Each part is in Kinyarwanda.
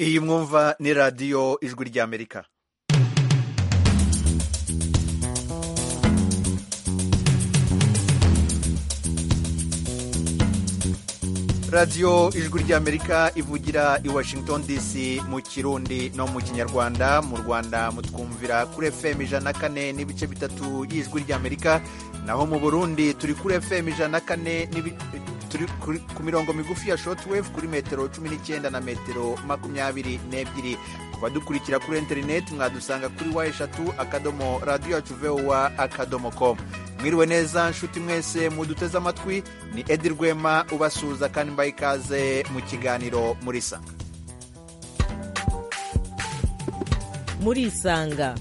iyi mwumva ni radiyo ijwi ry'amerika radiyo ijwi ry'amerika ivugira i washington dc mu kirundi no mu kinyarwanda mu rwanda mutwumvira kuri fm ijana na kane n'ibice bitatu y'ijwi ry'amerika naho mu burundi turi kuri fm ijana na kane turi ku mirongo migufi ya shotwave kuri metero cumi n'icyenda na metero makumyabiri n'ebyiri kuba dukurikira kuri interineti mwadusanga kuri wa eshatu akadomo radiyo yacu vowa akadomo komu mwiriwe neza nshuti mwese muduteze amatwi ni edi rwema ubasuhuza kandi mbaye ikaze mu kiganiro muri sanga muri isanga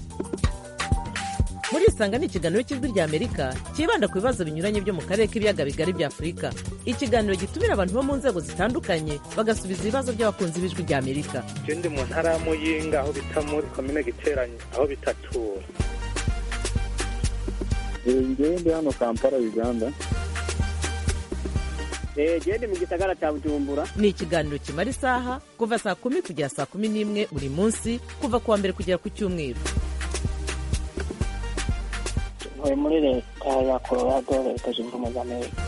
muri isanga ni ikiganiro cy'ijwi ry'amerika cyibanda ku bibazo binyuranye byo mu karere k'ibiyaga bigari bya afurika ikiganiro gitumira abantu bo mu nzego zitandukanye bagasubiza ibibazo by'abakunzi b'ijwi ry'amerika ndi mu ntara ya muyinga aho bita muri komine giteranye aho bitatura ngewe ndi hano kampala uganda ndi mu gisagara cya bujumbura ni ikiganiro kimara isaha kuva saa kumi kugera saa kumi n'imwe buri munsi kuva ku wa mbere kugera ku cyumweru ntuye muri leta ya colorado leta zunze ubumwe za amerika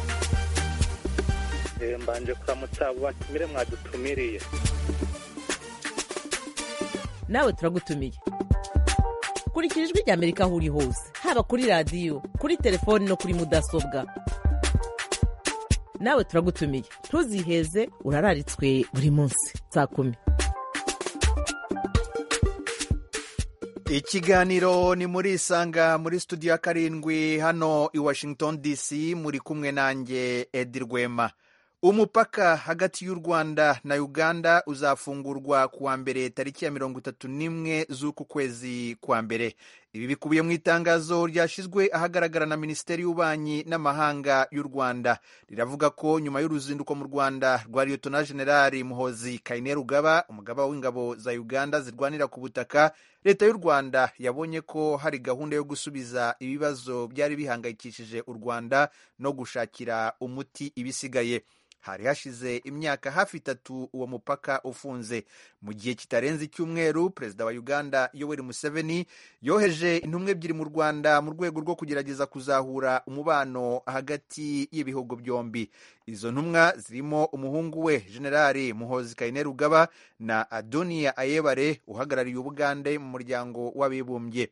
mbanje kuramutsa abo batumire mwadutumiriye nawe turagutumiye kurikira ijwi ry'amerika aho uri hose haba kuri radiyo kuri telefoni no kuri mudasobwa nawe turagutumiye ntuziheze urararitswe buri munsi saa kumi ikiganiro ni muri isanga muri studio ya karindwi hano i washington dc muri kumwe nanjye edi rwema umupaka hagati y'u rwanda na uganda uzafungurwa ku wa mbere tariki ya mirongo itatu n'imwe z'uku kwezi kwa mbere ibi bikubiye mu itangazo ryashyizwe ahagaragara na minisiteri y'ububanyi n'amahanga y'u rwanda riravuga ko nyuma y'uruzinduko mu rwanda rwa liyotona generali muhozi kayine rugaba umugaba w'ingabo za uganda zirwanira ku butaka leta y'u rwanda yabonye ko hari gahunda yo gusubiza ibibazo byari bihangayikishije u rwanda no gushakira umuti ibisigaye hari hashize imyaka hafi itatu uwo mupaka ufunze mu gihe kitarenze icyumweru perezida wa uganda yoweri museveni yoheje intumwa ebyiri mu rwanda mu rwego rwo kugerageza kuzahura umubano hagati y'ibihugu byombi izo ntumwa zirimo umuhungu we generali muhozi kayine rugaba na adoniya ayebare uhagarariye ubugande mu muryango w'abibumbye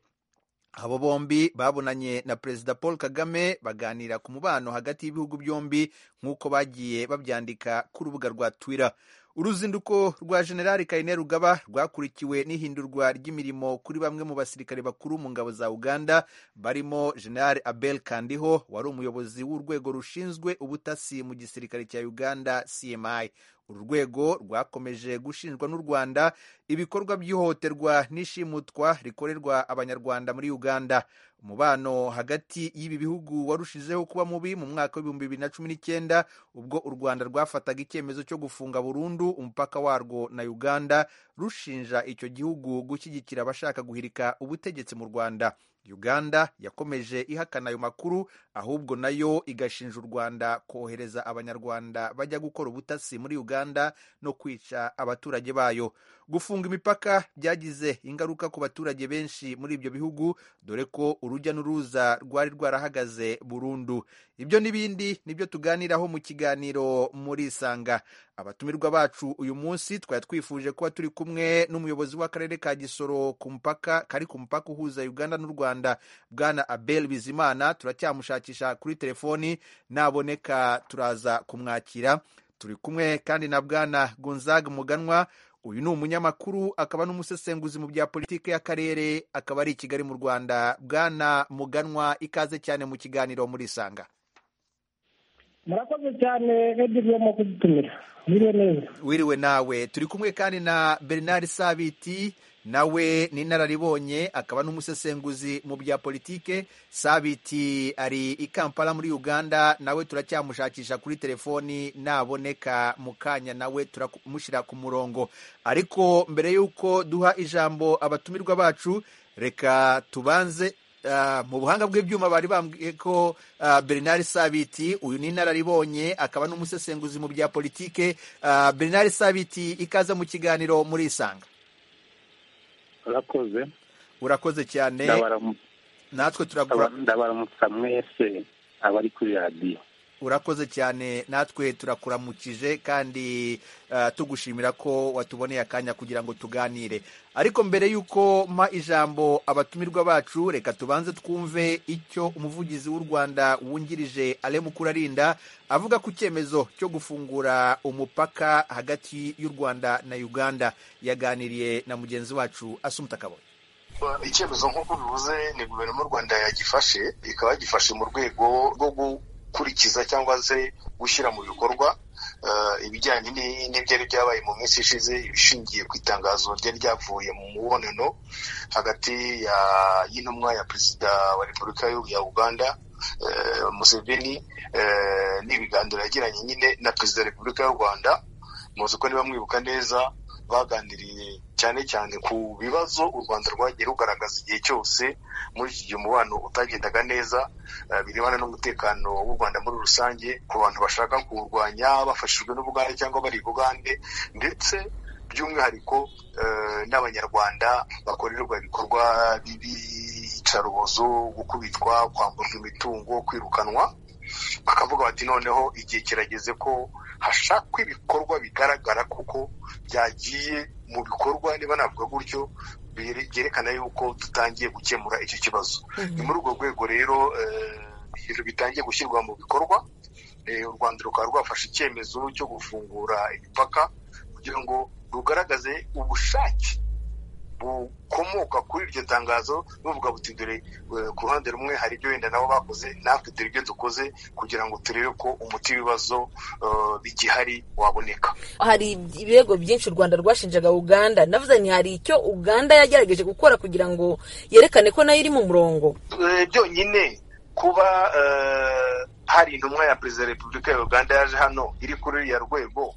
abo bombi babonanye na perezida paul kagame baganira ku mubano hagati y'ibihugu byombi nk'uko bagiye babyandika ku rubuga rwa twitter uruzinduko rwa generali kayine rugaba rwakurikiwe n'ihindurwa ry'imirimo kuri bamwe mu basirikare bakuru mu ngabo za uganda barimo generali abel kandiho wari umuyobozi w'urwego rushinzwe ubutasi mu gisirikare cya uganda cmi uru rwego rwakomeje gushinjwa n'u rwanda ibikorwa by'ihohoterwa n'ishimutwa rikorerwa abanyarwanda muri uganda umubano hagati y'ibi bihugu warushijeho kuba mubi mu mwaka w'ibihumbi bibiri na cumi n'icyenda ubwo u rwanda rwafataga icyemezo cyo gufunga burundu umupaka warwo na uganda rushinja icyo gihugu gushyigikira abashaka guhirika ubutegetsi mu rwanda uganda yakomeje ihakana ayo makuru ahubwo nayo igashinja u rwanda kohereza abanyarwanda bajya gukora ubutasi muri uganda no kwica abaturage bayo gufunga imipaka byagize ingaruka ku baturage benshi muri ibyo bihugu dore ko urujya n'uruza rwari rwarahagaze burundu ibyo n'ibindi nibyo tuganiraho mu kiganiro muri isanga abatumirwa bacu uyu munsi twari twifuje kuba turi kumwe n'umuyobozi w'akarere ka gisoro ku mupaka kari ku mupaka uhuza uganda n'u rwanda bwana abel bizimana turacyamushakisha kuri telefoni naboneka turaza kumwakira turi kumwe kandi na bwana gunzag muganwa uyu ni umunyamakuru akaba n'umusesenguzi mu bya politiki y'akarere akaba ari i kigali mu rwanda bwana muganwa ikaze cyane mu kiganiro muri isanga murakoze cyane redi rwemo kudutumira wiriwe neza wiriwe nawe turi kumwe kandi na bernard sabiti nawe ni inararibonye akaba n'umusesenguzi mu bya politike sabiti ari i kampala muri uganda nawe turacyamushakisha kuri telefoni naboneka mu kanya nawe turamushyira ku murongo ariko mbere y'uko duha ijambo abatumirwa bacu reka tubanze ah, mu buhanga bw'ibyuma bari bambwiye ko ah, bernard sabiti uyu ni inararibonye akaba n'umusesenguzi mu bya politike Ah, bernard sabiti ikaza mu kiganiro muri isanga urakoze urakoze cyane Ndabaramu- natwe turagura ndaba- ndabaramutsa mwese abari kuri radiyo urakoze cyane natwe turakuramukije kandi ah, tugushimira ko watuboneye akanya kugira ngo tuganire ariko mbere y'uko mpa ijambo abatumirwa bacu reka tubanze twumve icyo umuvugizi w'u rwanda wungirije ale mukurarinda avuga ku cyemezo cyo gufungura umupaka hagati y'u rwanda na uganda yaganiriye na mugenzi wacu asumuta kaboye icyemezo nk'uko bivuze ni guverinoma y'u rwanda yagifashe ikaba yagifashe mu rwego rwo gukurikiza cyangwa se gushyira mu bikorwa eh, ibijyanye ni- n'ibyari byabaye mu minsi ishize ishingiye ku itangazo ryari ryavuye mu mubonano hagati ya- y'intumwa ya perezida wa repubulika y'u- ya uganda eh, museveni eh, n'ibiganiro yagiranye nyine na perezida wa repubulika y'u rwanda muzi ko niba mwibuka neza baganiriye cyane cyane ku bibazo u rwanda rwagiye rugaragaza igihe cyose muri iki gihe umubano utagendaga neza eh, birebana n'umutekano w'u rwanda muri rusange ku bantu bashaka kuwurwanya bafashijwe n'ubugande cyangwa bari i bugande ndetse by'umwihariko eh, n'abanyarwanda bakorerwa ibikorwa by'iyicarubozo gukubitwa kwamburwa imitungo kwirukanwa bakavuga bati noneho igihe kirageze ko hashakwa ibikorwa bigaragara kuko byagiye mu bikorwa niba navuga gutyo byere- byerekana yuko dutangiye gukemura icyo kibazo ni muri urwo rwego rero eh, ibintu bitangiye gushyirwa mu bikorwa Eh, u rwanda rukaba rwafashe icyemezo cyo gufungura imipaka kugira ngo rugaragaze ubushake bukomoka kuri iryo tangazo buvuga buti dore eh, ku ruhande rumwe hari ibyo wenda nabo bakoze natwe dore ibyo dukoze kugira ngo turebe ko umuti w'ibibazo eh, bigihari waboneka hari ibirego byinshi u rwanda rwashinjaga uganda navuze nti hari icyo uganda yagerageje gukora kugira ngo yerekane ko nayo iri mu murongo Eh, byonyine kuba eh, hari intumwa ya perezida wa repubulika ya uganda yaje hano iri kuri ruriya rwego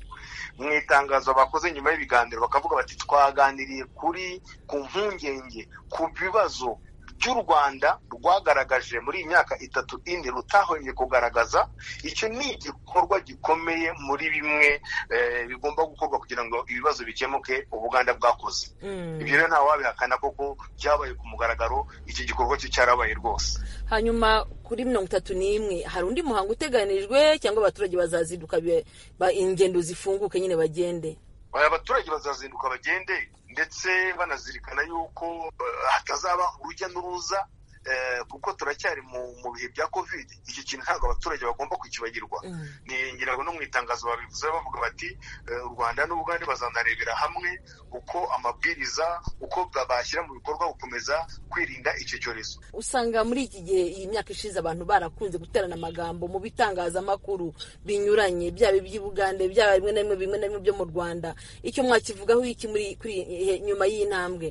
mu itangazo bakoze nyuma y'ibiganiro bakavuga bati twaganiriye kuri ku mpungenge ku bibazo by'u rwanda rwagaragaje muri iyi myaka itatu ine rutahongeye kugaragaza icyo ni igikorwa gikomeye muri bimwe eh, bigomba gukorwa kugira ngo ibibazo bikemuke ubuganda bwakoze ibyo rero ntawabihakana koko byabaye ku mugaragaro iki gikorwa cyo cyarabaye rwose hanyuma kuri mirongo itatu n'imwe hari undi muhango uteganijwe cyangwa abaturage bazazinduka be- ba- ingendo zifunguke nyine bagende aya baturage bazazinduka bagende ndetse banazirikana yuko eh, hatazaba urujya n'uruza eh, kuko turacyari mu mu bihe bya covid iki kintu ntabwo abaturage bagomba kukibagirwa ni ngira ngo no mu itangazo babivuze bavuga bati eh, u rwanda n'ubugande bazanarebera hamwe uko amabwiriza uko bashyira mu bikorwa gukomeza kwirinda icyo cyorezo usanga muri iki gihe iyi myaka ishize abantu barakunze guterana amagambo mu bitangazamakuru binyuranye byaba iby'ubugande byaba bimwe na bimwe bimwe na bimwe byo mu rwanda icyo mwakivugaho iki muri kuri iyi- nyuma y'iyi ntambwe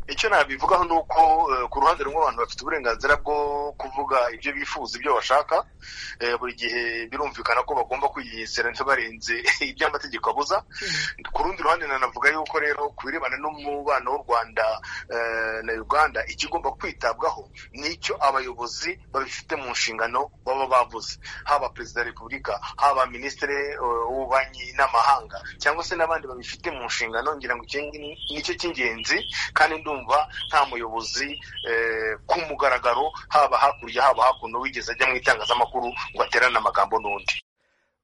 icyo nabivugaho ni uko eh, ku ruhande rumwe abantu bafite uburenganzira bwo kuvuga ibyo bifuza ibyo bashaka Eh, buri gihe birumvikana ko bagomba kwigengesera ntibarenze ibyo amategeko abuza ku rundi ruhande nanavuga yuko rero ku birebana n'umubano w'u rwanda eh, na uganda ikigomba kwitabwaho ni icyo abayobozi babifite mu nshingano baba bavuze haba perezida wa repubulika haba minisitiri eh, w'ububanyi n'amahanga cyangwa se n'abandi babifite mu nshingano ngira ngo iki ni- nicyo cy'ingenzi kandi ndumva nta muyobozi eh, ku mugaragaro haba hakurya haba hakuno wigeze ajya mu itangazamakuru ngo aterane amagambo n'undi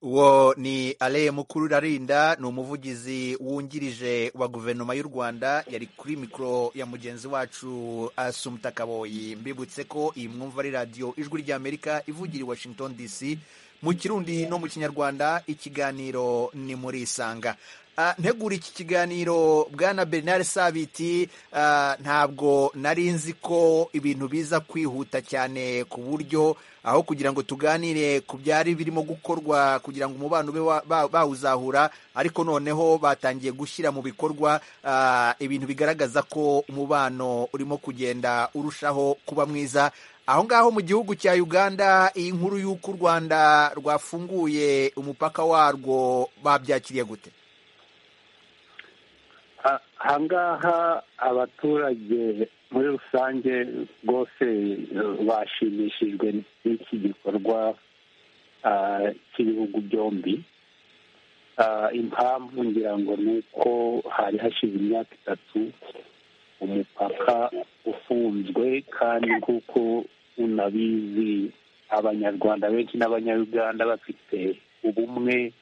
uwo ni ale mukururarinda ni umuvugizi wungirije wa guverinoma y'u rwanda yari kuri mikoro ya mugenzi wacu asumuta kaboyi mbibutse ko iyi mwumva ari radiyo ijwi ry'amerika ivugira i washington dc mu kirundi no mu kinyarwanda ikiganiro ni muri isanga Ah, ntegura iki kiganiro bwana bernard sabiti ah, ntabwo nari nzi ko ibintu biza kwihuta cyane ku buryo aho kugira ngo tuganire ku byari birimo gukorwa kugira ngo umubano ube wa- ba- bawuzahura ariko noneho batangiye gushyira mu bikorwa ah, ibintu bigaragaza ko umubano urimo kugenda urushaho kuba mwiza aho ngaho mu gihugu cya uganda iyi nkuru y'uko u rwanda rwafunguye umupaka warwo babyakiriye gute ahangaha abaturage muri rusange rwose eh, bashimishijwe n'iki gikorwa ah, cy'ibihugu byombi Ah, impamvu ngira ngo ni uko hari hashize imyaka itatu umupaka ufunzwe kandi nk'uko unabizi abanyarwanda benshi n'abanyarwanda bafite ubumwe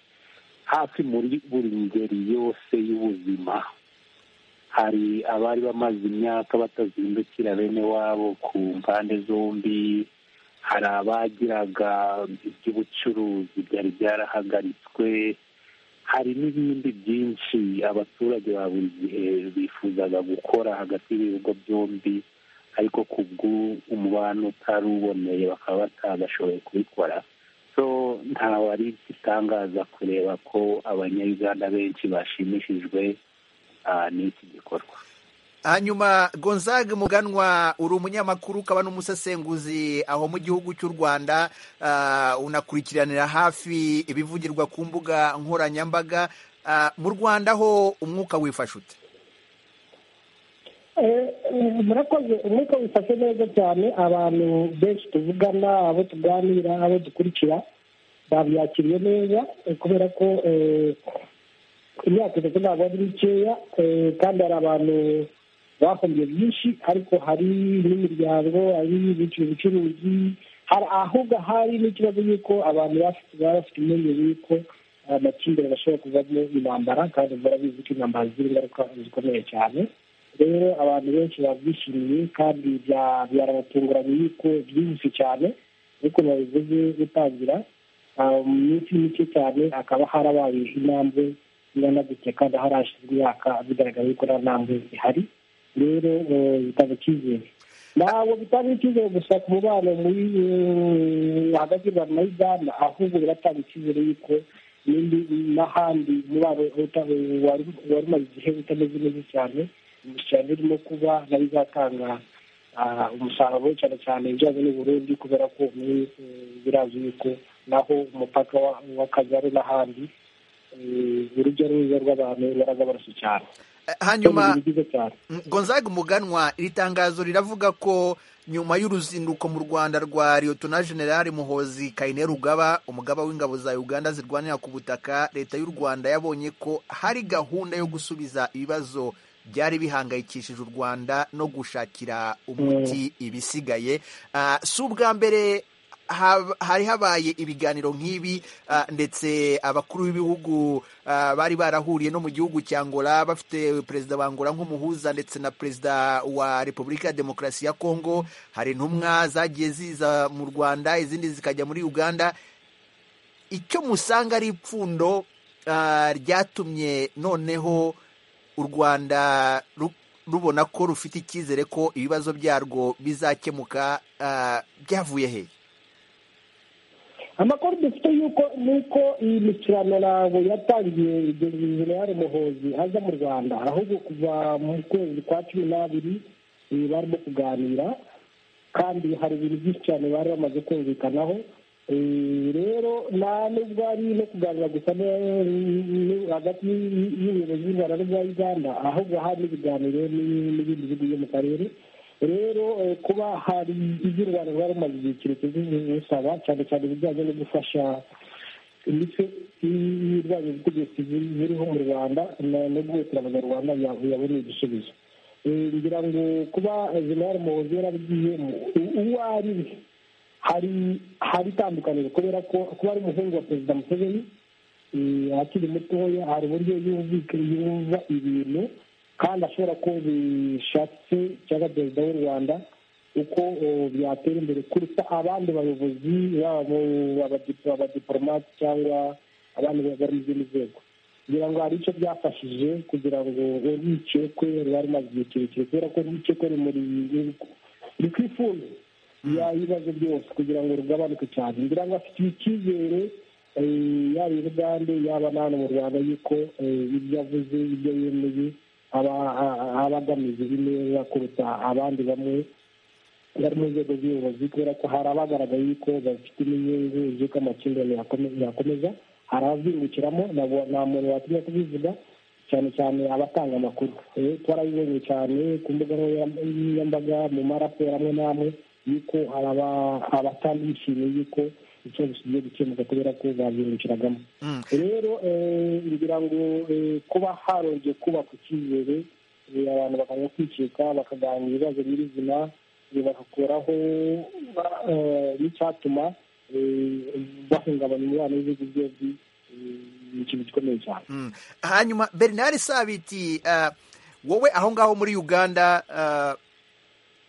hafi muri buri ngeri yose y'ubuzima hari abari bamaze imyaka batazindukira bene wabo ku mpande zombi hari abagiraga iby'ubucuruzi byari byarahagaritswe hari n'ibindi byinshi abaturage ba buri gihe bifuzaga gukora hagati y'ibihugu byombi ariko ku bw'umubano utari uboneye bakaba batagashoboye kubikora so ntawe ari igitangaza kureba ko abanyayuganda benshi bashimishijwe ah, n'iki gikorwa hanyuma gonzaga muganwa uri umunyamakuru ukaba n'umusesenguzi aho mu gihugu cy'u rwanda ah, unakurikiranira hafi ibivugirwa ku mbuga nkoranyambaga Ah, mu rwanda ho umwuka wifashe ute Eh, eh, murakoze umwuka wifashe neza cyane abantu benshi tuvugana abo tuganira abo dukurikira babyakiriye neza eh, kubera ko eh, imyaka itatu ntabwo ari mikeya eh, kandi hari abantu bahombye byinshi ariko hari n'imiryango hari ibiciro ubucuruzi hari ahubwo hari n'ikibazo y'uko abantu bafite- baba bafite impungenge y'uko amakimbirane ashobora kuvamo intambara kandi murabizi ko intambara zigira ingaruka zikomeye cyane rero abantu benshi babyishimiye kandi bya- byarabatunguranye yuko byihuse cyane ariko babivuze gutangira ah, mu minsi mike cyane hakaba harabaye intambwe iranagutse kandi harashyizwe imyaka bigaragara yuko nta ntambwe ihari rero eh, bitanga icyizere ntabwo bitanga icyizere gusa ku mubano muri eh, hagati y'u rwanda na uganda ahubwo biratanga icyizere yuko n'indi n'ahandi umubano uta- wari wari umaze igihe utameze neza cyane cyane urimo kuba nayo izatanga ah, umusaruro cyane cyane ibijyanye n'u Burundi kubera ko muri eh, birazi yuko naho umupaka wa- w'akagari n'ahandi eh, urujya n'uruza rw'abantu baraza barasa cyane Ah, Ni hanyuma ibintu byiza cyane gonzaga umuganwa iri tangazo riravuga ko nyuma y'uruzinduko mu rwanda rwa liyotona generali muhozi kayine rugaba umugaba w'ingabo za uganda zirwanira ku butaka leta y'u rwanda yabonye ko hari gahunda yo gusubiza ibibazo byari bihangayikishije u rwanda no gushakira umuti ibisigaye Ah, si ubwa mbere hab- hari habaye ibiganiro nk'ibi ah, ndetse abakuru b'ibihugu ah, bari barahuriye no mu gihugu cya Angola bafite perezida wa Angola nk'umuhuza ndetse na perezida wa Repubulika ya Demokarasi ya Kongo hari intumwa zagiye ziza mu Rwanda izindi zikajya muri Uganda icyo musanga ari ipfundo ah, ryatumye noneho u Rwanda ru- rubona ko rufite icyizere ko ibibazo byarwo bizakemuka ah, byavuye hehe amakuru dufite yuko nuko iyi mikirano ntabwo yatangiye generale muhozi aza mu rwanda ahubwo kuva mu kwezi kwa cumi n'abiri eh, barimo kuganira kandi hari ibintu byinshi cyane bari bamaze kumvikanaho Eh, rero nta nubwo ari no kuganira gusa ne- ne- hagati y'u- y'ubuyobozi bw'u rwanda n'ubwa uganda ahubwo hari n'ibiganiro ni- n'ibindi bihugu byo mu karere rero eh, kuba hari iby'u rwanda rwari rumaze igihe kirekire bisaba cyane cyane ibijyanye no gufasha ndetse n'ibirwanya ubutegetsi biri- biriho mu rwanda na- no guhutira abanyarwanda ya- yabonye igisubizo Eh, ngira ngo kuba jenerali muhozi yarabigiye uwo ari we hari hari itandukaniro kubera ko kuba ari umuhungu wa perezida museveni eh, akiri mutoya hari uburyo yumvika yumva ibintu kandi ashobora ko bishatse cyangwa perezida w'u rwanda uko eh, byatera imbere kuruta abandi bayobozi baba abadipo- abadiporomate cyangwa abandi bari mu zindi nzego kugira ngo hari icyo byafashije kugira ngo urwikekwe ruba rumaze igihe kirekire kubera ko urwikekwe rumuri ruri ku ifundo y'ibibazo byose kugira ngo rugabanuke cyane ngira ngo afite icyizere eh, yaba i bugande yaba na hano mu rwanda yuko eh, ibyo avuze ibyo yemeye aba a- aba agamije neza kuruta abandi bamwe bari mu nzego z'ubuyobozi kubera ko hari abagaragaye yuko bafite n'inyungu z'uko amakimbirane yakome- yakomeza hari abazungukiramo ntabwo nta muntu watinya kubivuga cyane cyane abatanga amakuru Eh, twarabibonye cyane ku mbuga nkoranyambaga mu maraporo amwe n'amwe yuko hari aba- abatandishimiye yuko ikibazo kigiye gukemuka kubera ko babyungukiragamo Mm. rero eh, ngira ngo eh, kuba harongeye kubaka icyizere eh, abantu bakajya kwicika bakaganira ibibazo nyirizina eh, bagakuraho eh, n'icyatuma eh, bahungabanya umubano w'ibihugu byombi eh, ni ikintu gikomeye cyane Mm. hanyuma bernard sabiti ah, wowe aho ngaho muri uganda ah,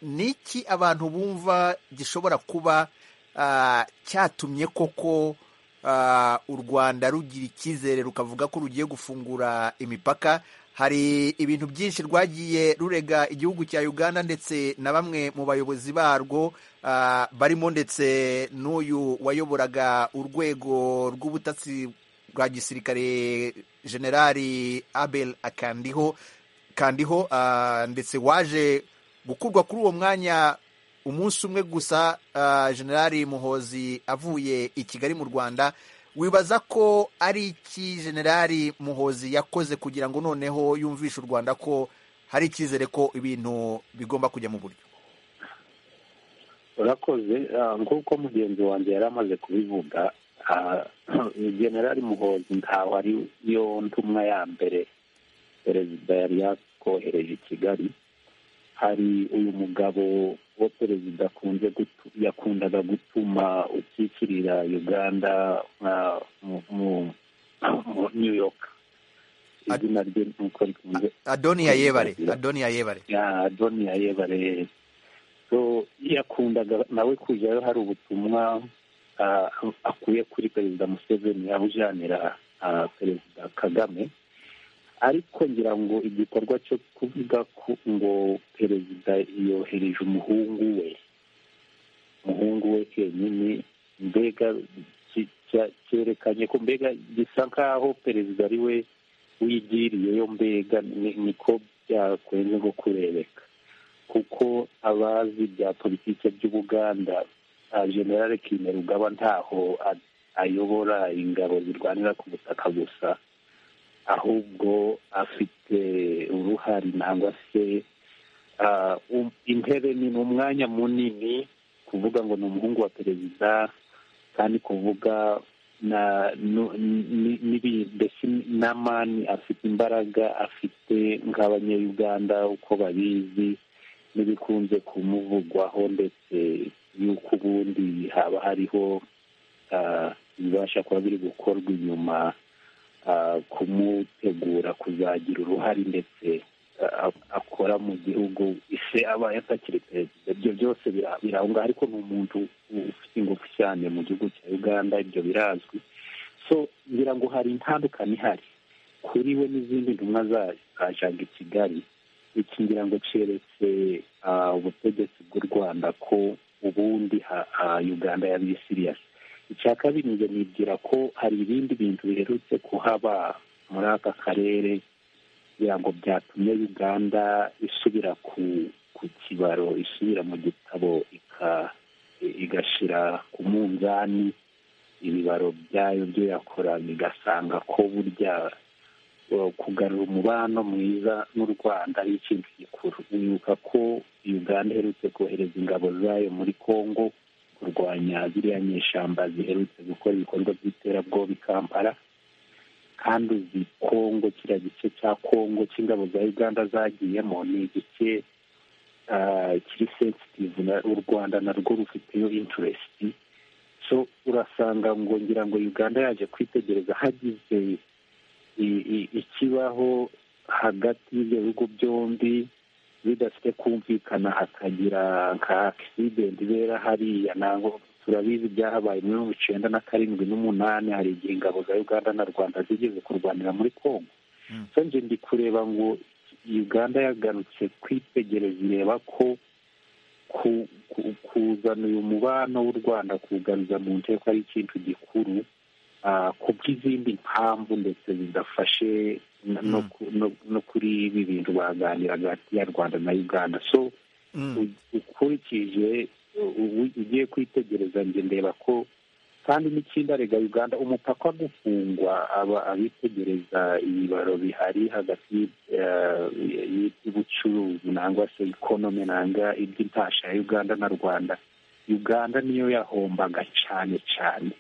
ni iki abantu bumva gishobora kuba ah, cyatumye koko ah, u rwanda rugira icyizere rukavuga ko rugiye gufungura imipaka hari ibintu byinshi rwagiye rurega igihugu cya uganda ndetse na bamwe mu bayobozi barwo ah, barimo ndetse n'uyu wayoboraga urwego rw'ubutasi rwa gisirikare generali abel akandiho kandiho ah, ndetse waje gukurwa kuri uwo mwanya umunsi umwe gusa ah, generali muhozi avuye i kigali mu rwanda wibaza ko ari iki generali muhozi yakoze kugira ngo noneho yumvishe u rwanda ko hari icyizere ko ibintu bigomba kujya mu buryo urakoze ah, nk'uko mugenzi wanjye yari amaze kubivuga ah, generali muhozi ntawe ari yo ntumwa ya mbere perezida yari yakohereje i kigali hari uyu mugabo wo perezida akunze gutu- yakundaga gutuma ukikirira uganda ah, mu- mu- mu new york Ad- izina rye nkuko rikunze adoni yebare adoni yebare ya doni ya yebare so yakundaga nawe kujyayo hari ubutumwa ah, akuye kuri perezida museveni abujanira ah, perezida kagame ariko ngira ngo igikorwa cyo kuvuga ku- ngo perezida yohereje umuhungu we umuhungu we kenyine mbega ki- cya- cyerekanye ko mbega gisa nk'aho perezida ari we wigiriyeyo mbega ni- niko byakwenze nko kurebeka kuko abazi bya politiki by'ubuganda ah, generale kimerugaba ntaho a- ayobora ingabo zirwanira ku butaka gusa ahubwo afite uruhare nangwa se ah, um- intebe ni ni umwanya munini kuvuga ngo ni umuhungu wa perezida kandi kuvuga na nu- ni- nibi- mbese n'amani afite imbaraga afite nk'abanyayuganda uko babizi n'ibikunze kumuvugwaho ndetse y'uko ubundi haba hariho ah, ibibasha kuba biri gukorwa inyuma ah, kumutegura kuzagira uruhare ndetse ah, akora mu gihugu ise aba yatakiri perezida ibyo byose bira- birahunga ariko ni umuntu ufite ingufu cyane mu gihugu cya uganda ibyo birazwi so ngira ngo hari intandukane ihari kuri we n'izindi ntumwa za- zajaga i kigali iki ngira ngo cyeretse ah, ubutegetsi bw'u rwanda ko ubundi ha- ah, uganda yabiye siriyasi icya kabiri njye nibwira ko hari ibindi bintu biherutse kuhaba muri aka karere kugira ngo byatumye uganda isubira ku ku kibaro isubira mu gitabo ika- igashyira ku munzani ibibaro byayo byo yakora bigasanga ko burya uh, kugarura umubano mwiza n'u rwanda ari ikintu gikuru wibuka ko uganda iherutse kohereza ingabo zayo muri congo kurwanya ziriya nyeshyamba ziherutse gukora ibikorwa by'iterabwoba i kampala kandi uzi kongo kiriya gice cya kongo cy'ingabo za uganda zagiyemo ni igice ah, kiri sensitive na- u rwanda narwo rufiteyo interesiti so urasanga ngo ngira ngo uganda yaje kwitegereza hagize i- i- ikibaho hagati y'ibyo bihugu byombi bidafite kumvikana hakagira nka akisidenti ibera hariya ntabwo turabizi byahabaye muri mirongo icyenda na karindwi n'umunani hari igihe ingabo za uganda na rwanda zigeze kurwanira muri congo Mm. so nje ndi kureba ngo uganda yagarutse kwitegereza ireba ko ku- ku- kuzana uyu mubano w'u rwanda kuwugaruza mu nteko ari ikintu gikuru ah, ku bw'izindi mpamvu ndetse zidafashe no- no Mm. ku- no- no kuri ibi bintu baganiraga hagati ya rwanda na uganda so Mm. u- ukurikije u- u- ugiye kwitegereza njye ndeba ko kandi n'ikindariga uganda umupaka gufungwa aba abitegereza ibibaro bihari hagati eh, y'ubucuruzi nangwa se ikonomi nanga iby'intasha ya uganda na rwanda uganda niyo yahombaga cyane cyane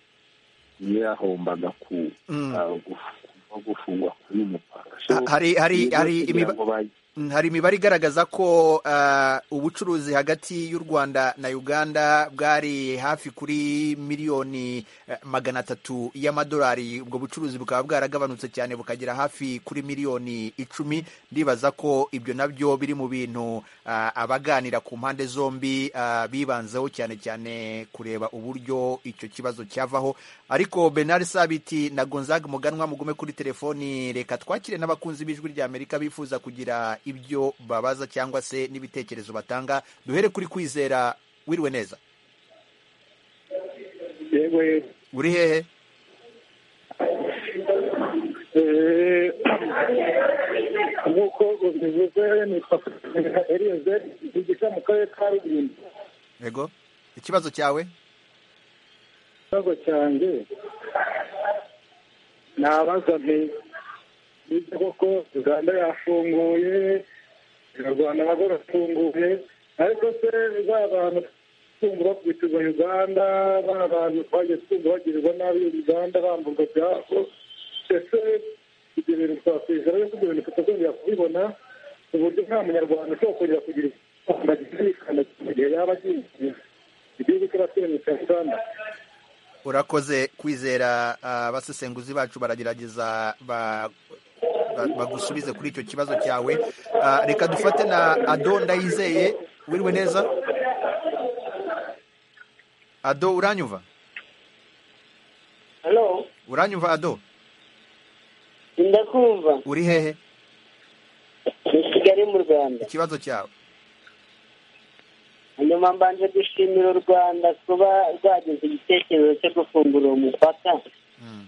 niyo yahombaga ku Mm. ah, guf- no gufungwa k'uyu mupaka So, Ha- hari hari ibi hari byose imiba- kugira ngo ba- Mm, hari imibare igaragaza ko ah, ubucuruzi hagati y'u rwanda na uganda bwari hafi kuri miliyoni eh, magana atatu y'amadolari ubwo bucuruzi bukaba bwaragabanutse cyane bukagera hafi kuri miliyoni icumi ndibaza ko ibyo nabyo biri mu bintu ah, abaganira ku mpande zombi ah, bibanzeho cyane cyane kureba uburyo icyo kibazo cyavaho ariko benard sabiti na gonzaga muganwa mugume kuri telefoni reka twakire n'abakunzi b'ijwi rya amerika bifuza kugira ibyo babaza cyangwa se n'ibitekerezo batanga duhere kuri kwizera wiriwe neza yewe uri hehe eh, nk'uko ubivuze ni papa eliyoze yigisha mu karere ka rulindo yego ikibazo cyawe ikibazo cyanjye nabaza nti nibyo koko uganda yafunguye abanyarwanda nabo bafunguye ariko se ba bantu twumva bakubitizwa uganda ba bantu twagiye twumva bagirirwa nabi uganda bamburwa ibyabo ese ibyo bintu twakwishyura ariko ibyo bintu tutazongera kubibona ku buryo nta munyarwanda ushobora kongera kugira ikamba mu gihe yaba agiye igihugu cy'abaturanyi cya uganda urakoze kwizera ah, abasesenguzi bacu baragerageza ba- ba- bagusubize kuri icyo kibazo cyawe Ah, reka dufate na ado ndayizeye wiriwe neza ado uranyumva halo uranyumva ado ndakumva uri hehe ni kigali mu rwanda ikibazo cyawe hanyuma mbanje gushimira u rwanda kuba rwagize igitekerezo cyo gufungura uwo mupaka Mm.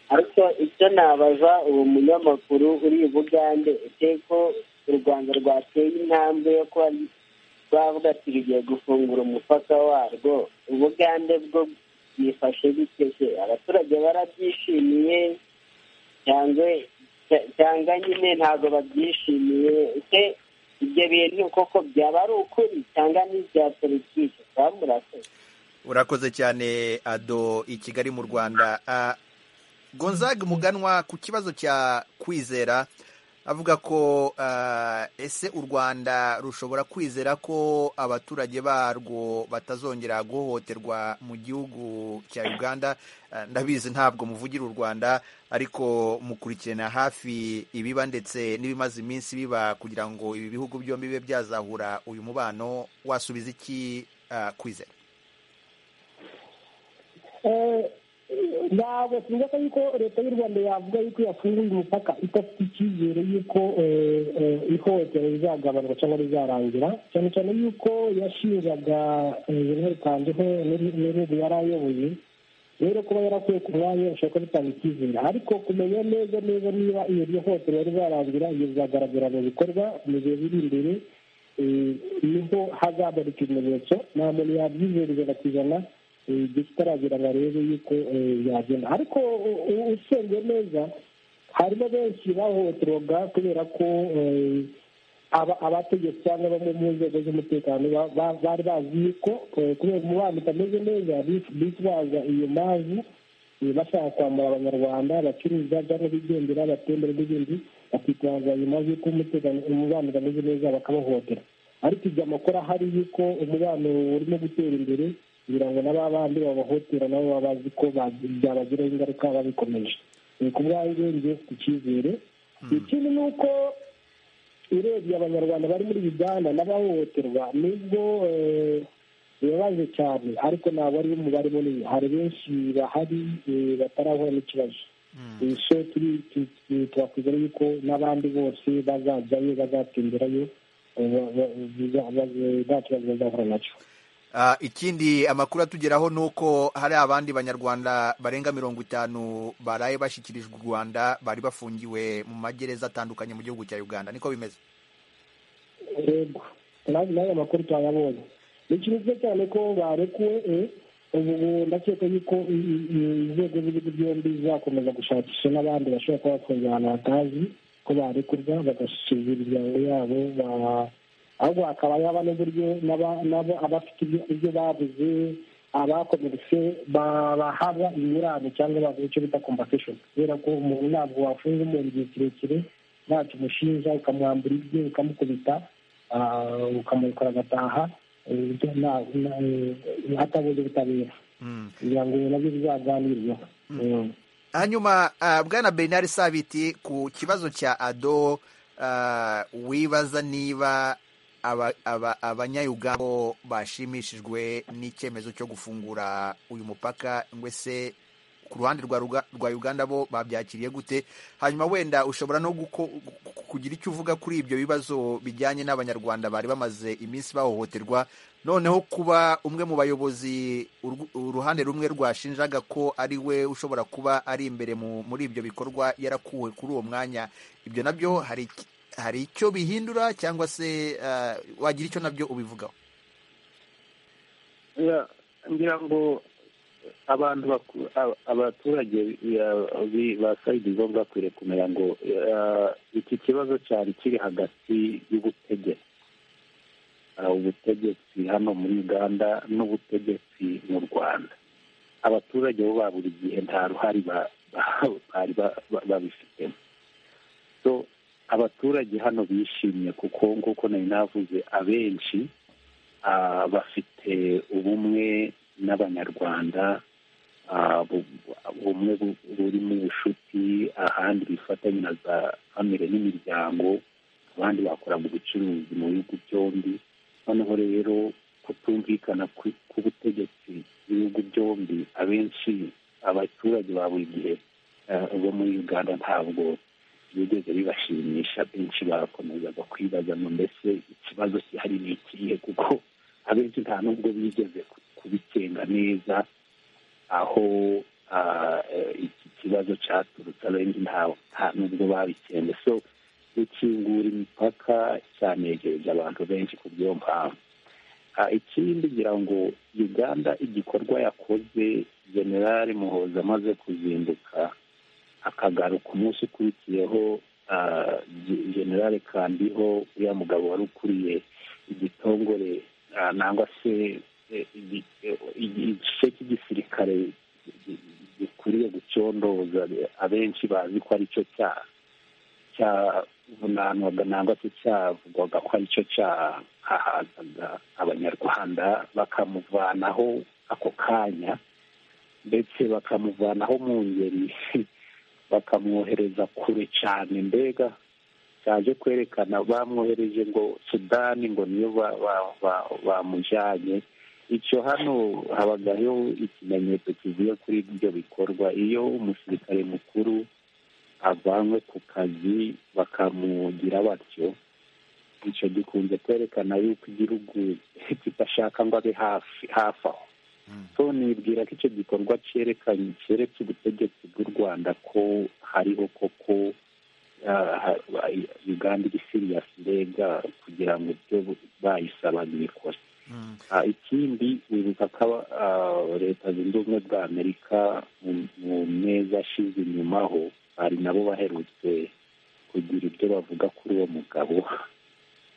ariko icyo nabaza uwo munyamakuru uri i bugande ko u rwanda rwateye intambwe yo kuba rwavuga ati rugiye gufungura umupaka warwo ubugande bwo bwifashe biteze abaturage barabyishimiye cyangwa cyangwa nyine ntabwo babyishimiye ese ibyo bintu koko byaba ari ukuri cyangwa ni ibya politiki baba murakoze urakoze cyane ado i kigali mu rwanda Ah, gonzaga muganwa ku kibazo cya kwizera avuga ko ah, ese u rwanda rushobora kwizera ko abaturage barwo batazongera guhohoterwa mu gihugu cya uganda Ah, ndabizi ntabwo muvugira u rwanda ariko mukurikirana hafi ibiba ndetse n'ibimaze iminsi biba kugira ngo ibi bihugu byombi bibe byazahura uyu mubano wasubiza iki ah, kwizera ntabwo twibuka yuko leta y'u rwanda yavuga yuko yafunguye umupaka idafite icyizere y'uko ihohotera rizagabanuka cyangwa rizarangira cyane cyane y'uko yashinjaga jenerali kandiho n'ibihugu yari ayoboye rero kuba yarakuye ku mwanya bishobora kuba bitanga icyizere ariko kumenya neza neza niba iyo ryo hohotera rizarangira iyo bizagaragara mu bikorwa mu gihe biri imbere eh, niho hazagarika ibimenyetso nta muntu yabyizera ijana ku ijana eh, igihe kitaragera ngo arebe yuko eh, yagenda ariko u- u- usengeye neza harimo benshi bahohoterwaga kubera ko eh, aba- abategetsi cyangwa bamwe mu nzego z'umutekano ba- ba- bari bazi yuko eh, kubera umubano utameze neza bif- bitwaza iyo mpamvu eh, bashaka kwambura abanyarwanda bacuruza cyangwa bigendera batembera n'ibindi bakitwaza iyo mpamvu y'uko umutekano umubano utameze neza bakabahohotera ariko ibyo amakuru ahari yuko umubano urimo gutera imbere kugira ngo na ba bandi babahotera nabo baba bazi ko ba- byabagiraho ingaruka babikomeje Eh, ku bwanjye ngiye ku cyizere ikindi ni uko urebye abanyarwanda bari muri uganda n'abahohoterwa nibwo eh, bibabaje cyane ariko ntabwo ari umubare munini hari benshi bahari eh, batarahura n'ikibazo Eh, so turi- tu- tu- twakwizera yuko n'abandi bose bazajyayo bazatemberayo eh, ba- ba- biza- ba- nta kibazo bazahura nacyo Ah, ikindi amakuru atugeraho ni uko hari abandi banyarwanda barenga mirongo itanu baraye bashyikirijwe u rwanda bari bafungiwe mu magereza atandukanye mu gihugu cya uganda niko bimeze rego nayo makuru twayabonye ni cyiza cyane ko barekuwe eh, ubu ndakeka yuko i- i- i- inzego z'ibihugu byombi zizakomeza gushakisha n'abandi bashobora kuba bafunze ahantu batazi ko barekurwa bagasubiza imiryango yabo ba- ahubwo hakaba yaba n'uburyo n'aba- n'abo abafite ibyo- ibyo babuze abakomeretse bahabwa ingurane cyangwa bavuga icyo bita compensation kubera ko umuntu ntabwo wafunga umuntu igihe kirekire ntacyo umushinja ukamwambura ibye ukamukubita ah, ukamurikura agataha eh, ibyo nta- nta- eh, atabonye ubutabera Mm. kugira ngo nabyo bizaganirweho Mm. hanyuma ah, bwana bernard sabiti ku kibazo cya ado ah, wibaza niba aba- aba- abanyayuganda bo bashimishijwe n'icyemezo cyo gufungura uyu mupaka ngwe se ku ruhande rwa Ruga- rwa uganda bo babyakiriye gute hanyuma wenda ushobora no guko- gu- kugira icyo uvuga kuri ibyo bibazo bijyanye n'abanyarwanda bari bamaze iminsi bahohoterwa noneho kuba umwe mu bayobozi urw- uruhande rumwe rwashinjaga ko ari we ushobora kuba ari imbere mu- muri ibyo bikorwa yarakuwe kuri uwo mwanya ibyo nabyo hari iki- hari icyo bihindura cyangwa se eh, wagira icyo nabyo ubivugaho Ya, ngira ngo abantu baku- ab- abaturage ya, bi- ba sayidizo bakwiriye kumenya ngo ya, iki kibazo cyari kiri hagati y'ubutegetsi Ah, ubutegetsi hano muri uganda n'ubutegetsi mu rwanda abaturage bo ba buri gihe nta ruhare ba- ba- bari ba- ba- babifitemo so abaturage hano bishimye kuko nk'uko nari navuze abenshi ah, bafite ubumwe n'abanyarwanda ah, bu- ubumwe bu- burimo ubucuti ahandi bifatanya na za famire n'imiryango abandi bakoraga ubucuruzi mu bihugu byombi noneho rero kutumvikana kwi- k'ubutegetsi bw'ibihugu byombi abenshi abaturage ba buri gihe ah, bo muri uganda ntabwo bigeze bibashimisha benshi bakomezaga kwibaza ngo mbese ikibazo kihari ni ikihe kuko abenshi nta nubwo bigeze ku- kubikenga neza aho ah, eh, iki kibazo cyaturutse abenshi nta- nta nubwo babikenge so gukingura imipaka cyanegereje abantu benshi ku bw'iyo mpamvu Ah, ikindi ngira ngo uganda igikorwa yakoze generale muhoza amaze kuzinduka akagaruka umunsi ukurikiyeho ah, Ge- generale kandiho uriya mugabo wari ukuriye igitongore ah, nangwa se eh, igi- eh, igi- igice cy'igisirikare gi- gi- gikwiriye gucondoza abenshi bazi ko ari cyo cyaha cyavunanwaga nangwa se cyavugwaga ko ari cyo cyahahazaga abanyarwanda bakamuvanaho ako kanya ndetse bakamuvanaho mu ngeri bakamwohereza kure cyane mbega cyaje kwerekana bamwohereje ngo sudani ngo niyo ba- ba- ba- bamujyanye icyo hano habagaho ikimenyetso kivuye kuri ibyo bikorwa iyo umusirikare mukuru avanwe ku kazi bakamugira batyo icyo gikunze kwerekana yuko igihugu kidashaka ngo abe hafi hafi aho so nibwira ko icyo gikorwa cyerekanye cyeretse ubutegetsi bw'u rwanda ko hariho koko ah, ha- ba- uganda iri siriyasi mbega kugira ngo ibyo bayisaba ntibikore Mm. Ah, ikindi wibuka ko aba- ah, leta zunze ubumwe bwa amerika mu- mu meza ashize inyumaho hari nabo baherutse kugira ibyo bavuga kuri uwo mugabo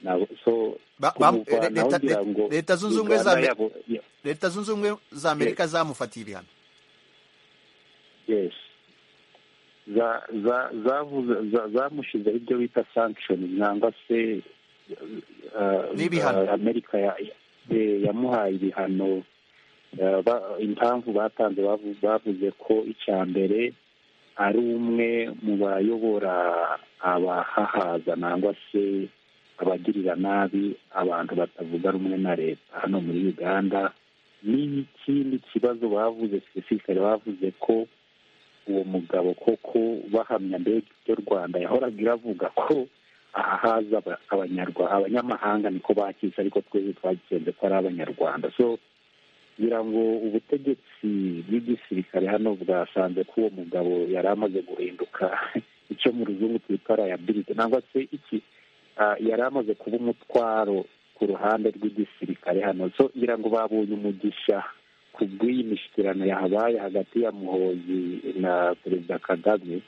Nabo- so Ba- ba- kumuvanaho Leta- ngira ngo Leta zunze ubumwe za Uganda Amer- yabo- ya- leta zunze ubumwe za amerika zamufatiye ibihano yes za za zavuze- za- zamushyizeho ibyo bita sanctions nangwa se uh, N'ibihano. uh, amerika ya- ya- yamuhaye ibihano uh, ba- impamvu batanze bavu- bavuze ko icya mbere ari umwe mu bayobora abahahaza nangwa se abagirira nabi abantu batavuga rumwe na leta hano muri uganda n'ikindi kibazo bavuze sipesifikari bavuze ko uwo mugabo koko bahamya mbega ibyo rwanda yahoraga iravuga ko ahahaza aba- abanyarwa- abanyamahanga niko bakisha ariko twese twagisenze ko ari abanyarwanda so ngira ngo ubutegetsi bw'igisirikare hano bwasanze ko uwo mugabo yari amaze guhinduka icyo mu ruzungu twita liability nangwa se iki ah, yari amaze kuba umutwaro ku ruhande rw'igisirikare hano so ngira ngo babonye umugisha ku bw'iyi mishyikirano yahabaye hagati ya muhozi na perezida kagame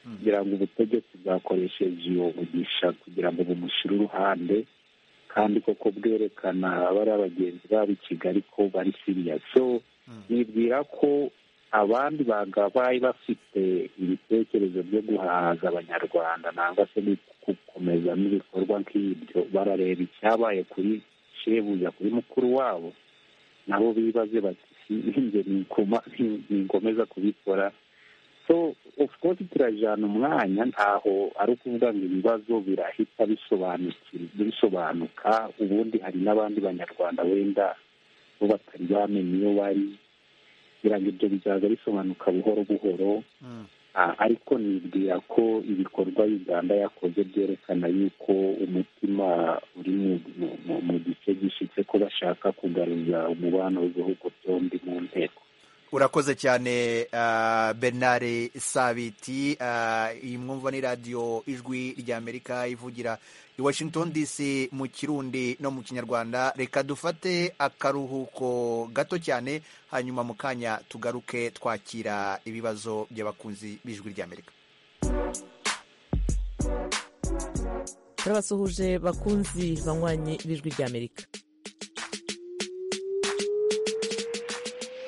kugira ngo ubutegetsi bwakoresheje iyo bugisha kugira ngo bumushyire uruhande kandi koko bwerekana abari abagenzi babo i kigali ko bari siriya so nibwira ko abandi bagabaye bafite ibitekerezo byo guhaza abanyarwanda nangwa se gukomeza n'ibikorwa nk'ibyo barareba icyabaye kuri shebuja kuri mukuru wabo nabo bibaze bati ninjye ningomeza kubikora so of course turajyana umwanya ntaho ari ukuvuga ngo ibibazo birahita bisobanuka ubundi hari n'abandi banyarwanda wenda bo batari bamenya iyo bari kugira ngo ibyo bizaza bisobanuka buhoro buhoro ariko nibwira ko ibikorwa uganda yakoze byerekana yuko umutima uri mu gice gishyitse ko bashaka kugaruza umubano w'ibihugu byombi mu nteko urakoze cyane bernard sabiti iyi mwumva ni radiyo ijwi ry'amerika ivugira i washington dc mu kirundi no mu kinyarwanda reka dufate akaruhuko gato cyane hanyuma mu kanya tugaruke twakira ibibazo by'abakunzi b'ijwi ry'amerika turabasuhuje bakunzi banywanyi b'ijwi ry'amerika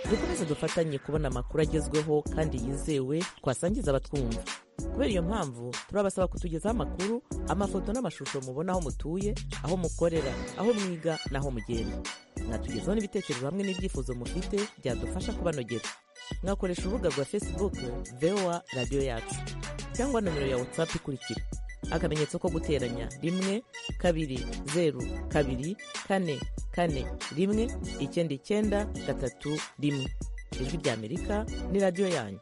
dukomeze dufatanye kubona amakuru agezweho kandi yizewe twasangiza abatwumva kubera iyo mpamvu turabasaba kutugezaho amakuru amafoto n'amashusho mubona aho mutuye aho mukorera aho mwiga n'aho mugenda mwatugezaho n'ibitekerezo hamwe n'ibyifuzo mufite byadufasha kubanogera mwakoresha urubuga rwa facebook voa radiyo yacu cyangwa nomero ya whatsapp ikurikira akamenyetso ko guteranya rimwe kabiri zeru kabiri kane kane rimwe icyenda icyenda gatatu rimwe ijwi ry'amerika ni radiyo yanyu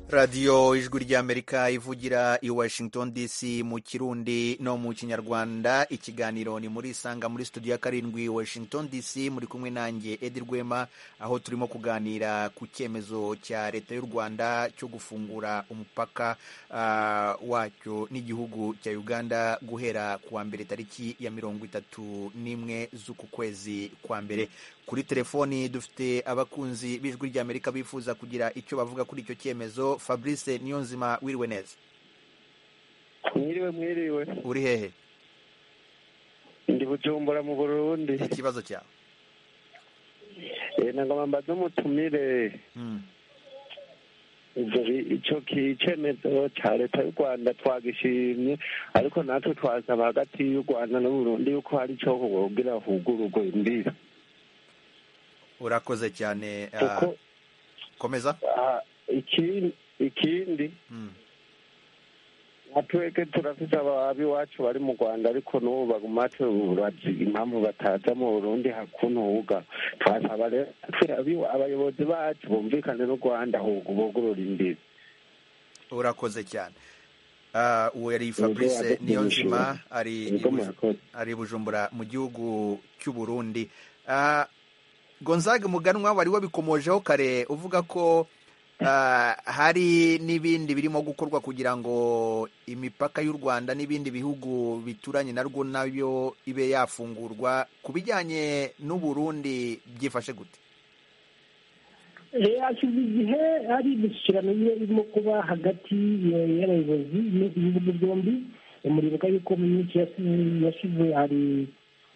radiyo ijwi ry'amerika ivugira i washington dc mu kirundi no mu kinyarwanda ikiganiro ni muri isanga muri studio ya karindwi washington dc muri kumwe nanjye edi rwema aho turimo kuganira ku cyemezo cya leta y'u rwanda cyo gufungura umupaka uh, wacyo n'igihugu cya uganda guhera ku wa mbere tariki ya mirongo itatu n'imwe z'uku kwezi kwa mbere kuri telefoni dufite abakunzi b'ijwi ry'amerika bifuza kugira icyo bavuga kuri icyo cyemezo fabrice niyonzima wiriwe neza mwiriwe mwiriwe uri hehe ndi bujumbura mu burundi ikibazo cyawe nagomba mbaze umutumire icyo cyemezo cya leta y'u rwanda twagishimye ariko natwe twasaba hagati y'u rwanda n'uburundi yuko hari icyo kubwira hugururwe imbibi urakoze cyane komeza ikindi twebwe turafite iwacu bari mu rwanda ariko n'ubu bagumate bazi impamvu bataza mu burundi hakunuga twasaba rero abayobozi bacu bumvikane n'u rwanda ahubwo bugurura imbibi urakoze cyane uwo yari fabrice niyonzima ari bujumbura mu gihugu cy'u burundi gonzaga muganwa wari wabikomojeho kare uvuga ko hari n'ibindi birimo gukorwa kugira ngo imipaka y'u rwanda n'ibindi bihugu bituranye narwo nayo ibe yafungurwa ku bijyanye n'uburundi byifashe gute hashize igihe hari imishyikirano irimo kuba hagati y'abayobozi b'ibihugu byombi umuriro yuko myinshi yashize hari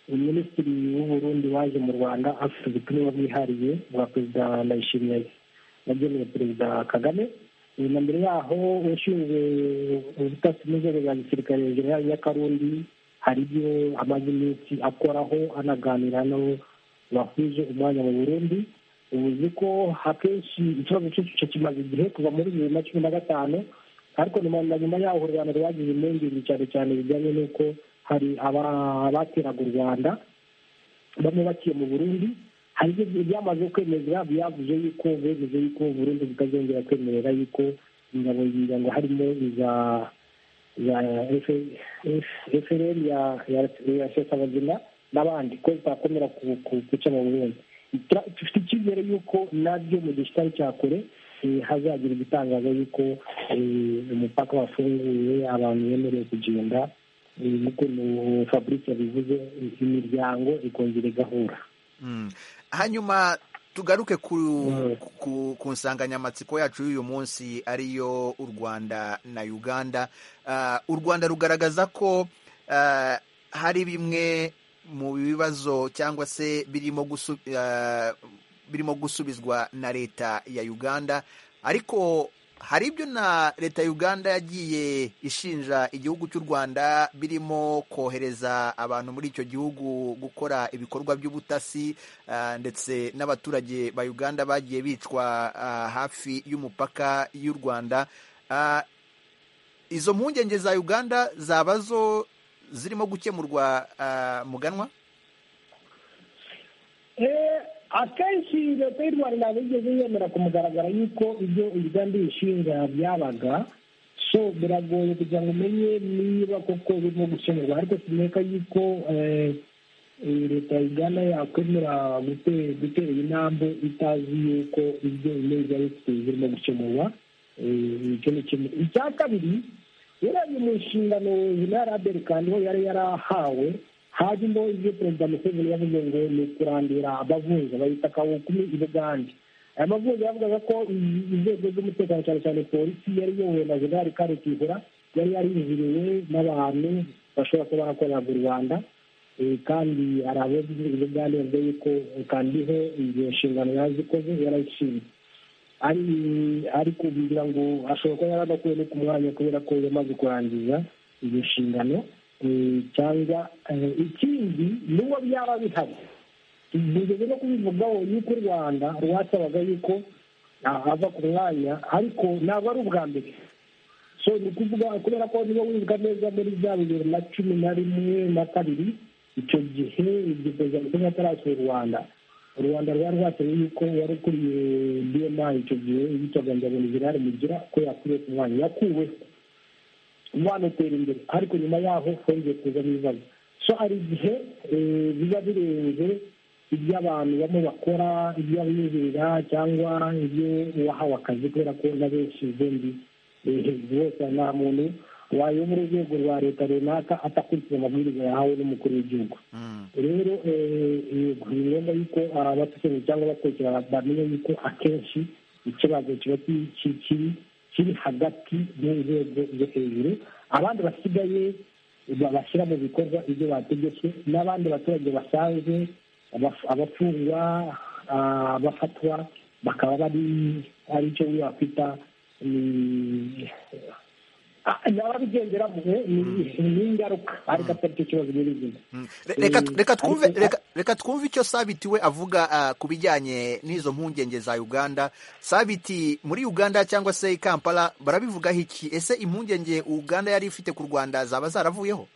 minisitiri w'uburundi waje mu rwanda afite ubutumwa bwihariye bwa perezida ndayishimiye yageneye perezida kagame na mbere yaho ushinzwe ubutasi n'inzego za gisirikare generali nyakarundi hari ibyo amaze iminsi akoraho anaganira no bahuje umwanya mu burundi ubuzi ko akenshi ikibazo cy'icyo kimaze igihe kuva muri bibiri na cumi na gatanu ariko na nyuma yaho u rwanda rwagize impungenge cyane cyane bijyanye n'uko hari abateraga u rwanda bamwe baciye mu burundi hari ibyo byamaze kwemeza byavuze yuko bemeje yuko burundu butazongera kwemerera yuko ingabo zigira ngo harimo iza efuperi ya sesabagina n'abandi ko zitakomera guca mu burundi dufite icyizere yuko nabyo mu gihe kitari cya kure hazagira ibitangaza yuko umupaka wafunguye abantu bemerewe kugenda nkuko fabrice yabivuze imiryango ikongera igahura hanyuma tugaruke ku nsanganyamatsiko yacu y'uyu munsi ariyo u rwanda na uganda u rwanda rugaragaza ko hari bimwe mu bibazo cyangwa se birimo gusubizwa na leta ya uganda ariko hari ibyo na leta ya uganda yagiye ishinja igihugu cy'u rwanda birimo kohereza abantu muri icyo gihugu gukora ibikorwa by'ubutasi ndetse n'abaturage ba uganda bagiye bicwa hafi y'umupaka y'u rwanda izo mpungenge za uganda zaba zo zirimo gukemurwa muganwa akenshi leta y'u rwanda bigeze yemera ku mugaragaro y'uko ibyo uganda ishinga byabaga so biragoye kugira ngo umenye niba koko birimo gukemurwa ariko tuboneka y'uko leta ya uganda yakwemera gutera intambwe itazi y'uko ibyo imeze bifite birimo gukemurwa icya kabiri urebye mu nshingano ya raderi kandi ho yari yarahawe hanyuma ibyo perezida museveni yavuze ngo ni ukurandira abavunja bahita akawukumi i bugande aya mavunja yavugaga ko inzego z'umutekano cyane cyane polisi yari iyobowe na jenali karikihura yari yariziriwe n'abantu bashobora kuba barakorera mu rwanda kandi hari abagize i bugande bavuga yuko kandiho izo nshingano yazikoze yarayishinze ari kugira ngo ashobora kuba yaranakuwe no ku mwanya kubera ko yamaze kurangiza izo nshingano cyangwa ikindi n'uwo byaba bihari tugeze no kubivugaho y'uko u rwanda rwasabaga yuko ava ku mwanya ariko ntabwo ari ubwa mbere so ni kuvuga kubera ko niba wibuka neza muri bya bibiri na cumi na rimwe na kabiri icyo gihe iryo perezida museveni atarasura u rwanda u rwanda rwari rwasabye yuko wari ukuriye bma icyo gihe yitwaga ngabonye gerard mugira ko yakuriye ku mwanya yakuweho banatera imbere ariko nyuma yaho hongeye kuzamo ibibazo so hari igihe biba birenze ibyo abantu bamwe bakora ibyo abinjirira cyangwa ibyo uwahawe akazi kubera ko na benshi izindi bose nta muntu wayobora urwego rwa leta runaka atakurikiza amabwiriza yahawe n'umukuru w'igihugu rero ni ngombwa yuko abatusomye cyangwa abakurikira bamenya yuko akenshi ikibazo kiba kiri kiri hagati y'inzego zo hejuru abandi basigaye bashyira mu bikorwa ibyo bategetswe n'abandi baturage basanzwe abafungwa abafatwa bakaba bari ari cyo wakwita ababigenderamo ni ingaruka ariko atari cyo kibazo nyirizina reka twumve icyo sabiti we avuga ku bijyanye n'izo mpungenge za uganda sabiti muri uganda cyangwa se i kampala barabivugaho iki ese impungenge uganda yari ifite ku rwanda zaba zaravuyeho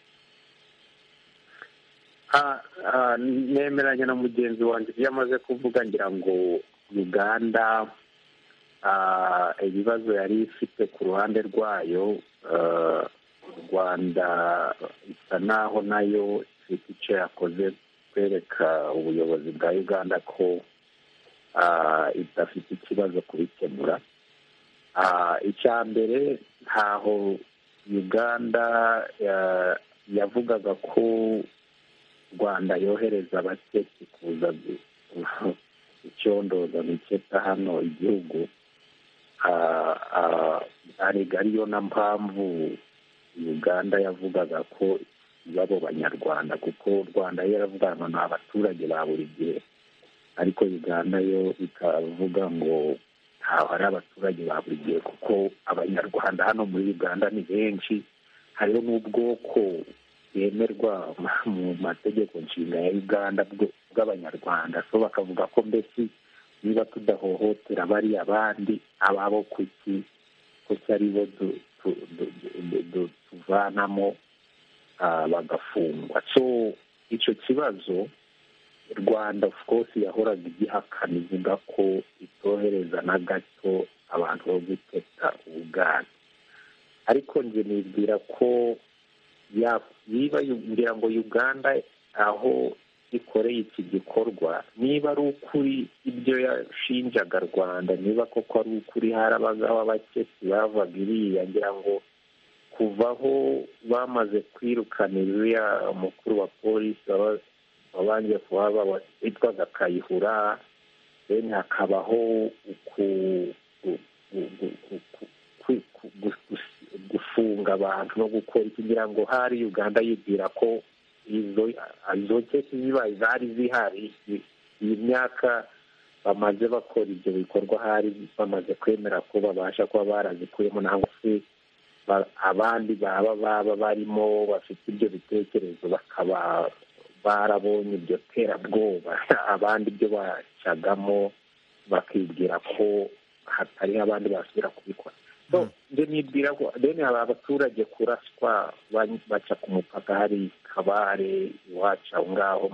nemeranya na mugenzi wanjye ibyo amaze kuvuga ngira ngo uganda ibibazo yari ifite ku ruhande rwayo rwanda isa naho nayo ifite icyo yakoze kwereka ubuyobozi bwa uganda ko idafite ikibazo kubikemura icya mbere ntaho uganda yavugaga ko rwanda yohereza abatetsi kuza icyondoza biketa hano igihugu ariyo na mpamvu uganda yavugaga ko babo banyarwanda kuko rwanda yo yaravuga ngo ni abaturage ba buri gihe ariko uganda yo ikavuga ngo ntabwo ari abaturage ba buri gihe kuko abanyarwanda hano muri uganda ni benshi hariho n'ubwoko bwemerwa mu mategeko nshinga ya uganda bw'abanyarwanda so bakavuga ko mbese niba tudahohotera bari abandi ababo kuki kuki aribo tuvanamo bagafungwa so icyo kibazo rwanda of course yahoraga igihakana ivuga ko itohereza na gato abantu bo guteta ubwana ariko njye nibwira ko niba ngira ngo uganda aho ikoreye iki gikorwa niba ari ukuri ibyo yashinjaga rwanda niba koko ari ukuri harabagaho abakesi bavaga iriya ngira ngo kuva aho bamaze kwirukana iriya mukuru wa polisi wabanje kuhaba witwaga kayihura deni hakabaho gufunga abantu no gukora kugira ngo hari uganda yibwira ko izo keke zibaye zari zihari iyi myaka bamaze bakora ibyo bikorwa hari bamaze kwemera ko babasha kuba barazikuyemo nangwa se abandi baba baba barimo bafite ibyo bitekerezo bakaba barabonye iryo terabwoba abandi ibyo bacagamo bakibwira ko hatari abandi basubira kubikora ibyo nibwira ko deni hari abaturage kuraswa baca ku mupaka hari kabare iwacu aho ngaho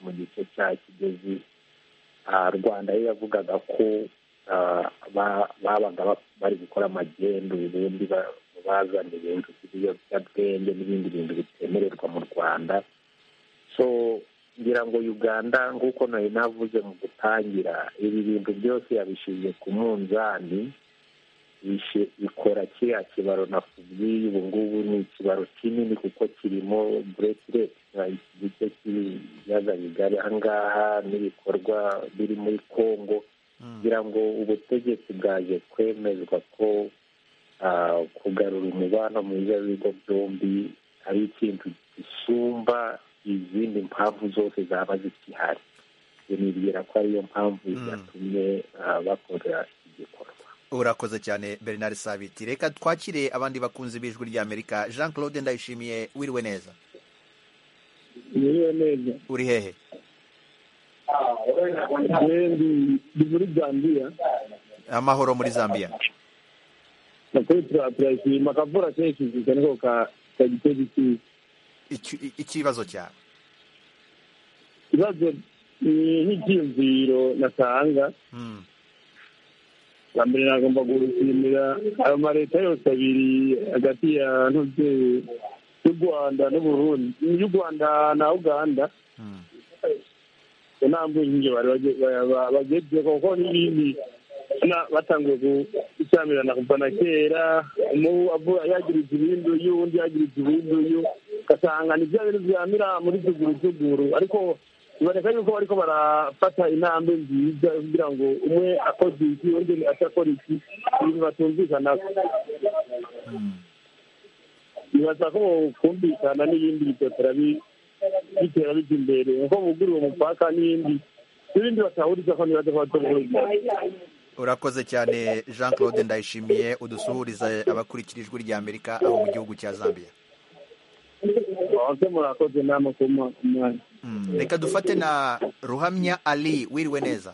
mu gice cya kigezi rwanda yo yavugaga ko babaga bari gukora amagendu ubundi bazana ibintu by'ibiyobyabwenge n'ibindi bintu bitemererwa mu rwanda so ngira ngo uganda nk'uko nari navuze mu gutangira ibi bintu byose yabishyize ku munzani ikora kiriya kibaro nakubwiye ubu ngubu ni ikibaro kinini kuko kirimo buretireti iki gice cy'ibiyaga bigari aha ngaha n'ibikorwa biri muri congo kugira ngo ubutegetsi bwaje kwemezwa ko kugarura umubano mwiza w'ibigo byombi ari ikintu gisumba izindi mpamvu zose zaba zikihari nibwira ko ariyo mpamvu yatumye bakora iki gikorwa urakoze cyane bernard sabiti reka twakire abandi bakunzi b'ijwi ry'amerika jean claude ndayishimiye wiriwe neza wiriwe neza uri hehe ndi muri zambia amahoro muri zambia nakuri turayishima akavura kenshi cyane ko kagitera ikiza ikibazo cyawe ikibazo ni nk'icyiyumviro natanga bwa mbere nagomba gushimira ayo maleta yose abiri hagati ya ntubyeyi y'u rwanda n'uburundi y'u rwanda na uganda nta mbujije bagezweho kuko n'ibindi batangiye gushyamirana kuva na kera yagiriza ibinduyu undi yagiriza ibinduyu ugasanga ni bya bintu byamira muri tugurutuguru ariko biboneka yuko bariko barafata intambwe nziza kugira ngo umwe akoze iki undi atakora iki ibintu batumvikana bibaza ko kumvikana n'ibindi bitotera bitera bijya imbere nko bugura uwo mupaka n'ibindi n'ibindi batahuriza ko nibaza ko batohuriza urakoze cyane jean claude ndayishimiye udusuhuriza abakurikira ijwi rya amerika aho mu gihugu cya zambia murakoze nama ku mwanya reka dufate na ruhamya ali wiriwe neza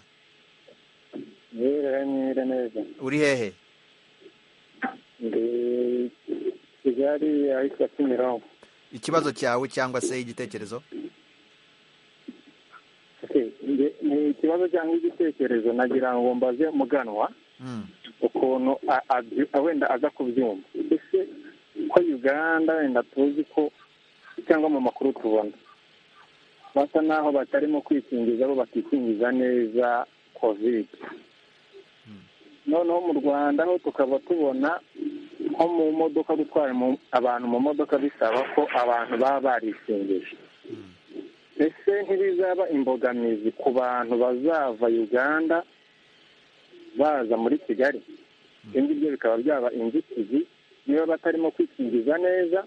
wiriwe neza uri hehe ndi kigali ahitwa kimironko ikibazo cyawe cyangwa se igitekerezo ni ikibazo cyangwa igitekerezo nagira ngo mbaze muganwa ukuntu wenda aza kubyumva ese ko uganda wenda tuzi ko cyangwa mu makuru tubona basa n'aho batarimo kwikingiza bo bakikingiza neza kovide noneho mu rwanda ho tukaba tubona nko mu modoka gutwara abantu mu modoka bisaba ko abantu baba barikingije ese ntibizaba imbogamizi ku bantu bazava uganda baza muri kigali ibyo ngibyo bikaba byaba inzitizi niba batarimo kwikingiza neza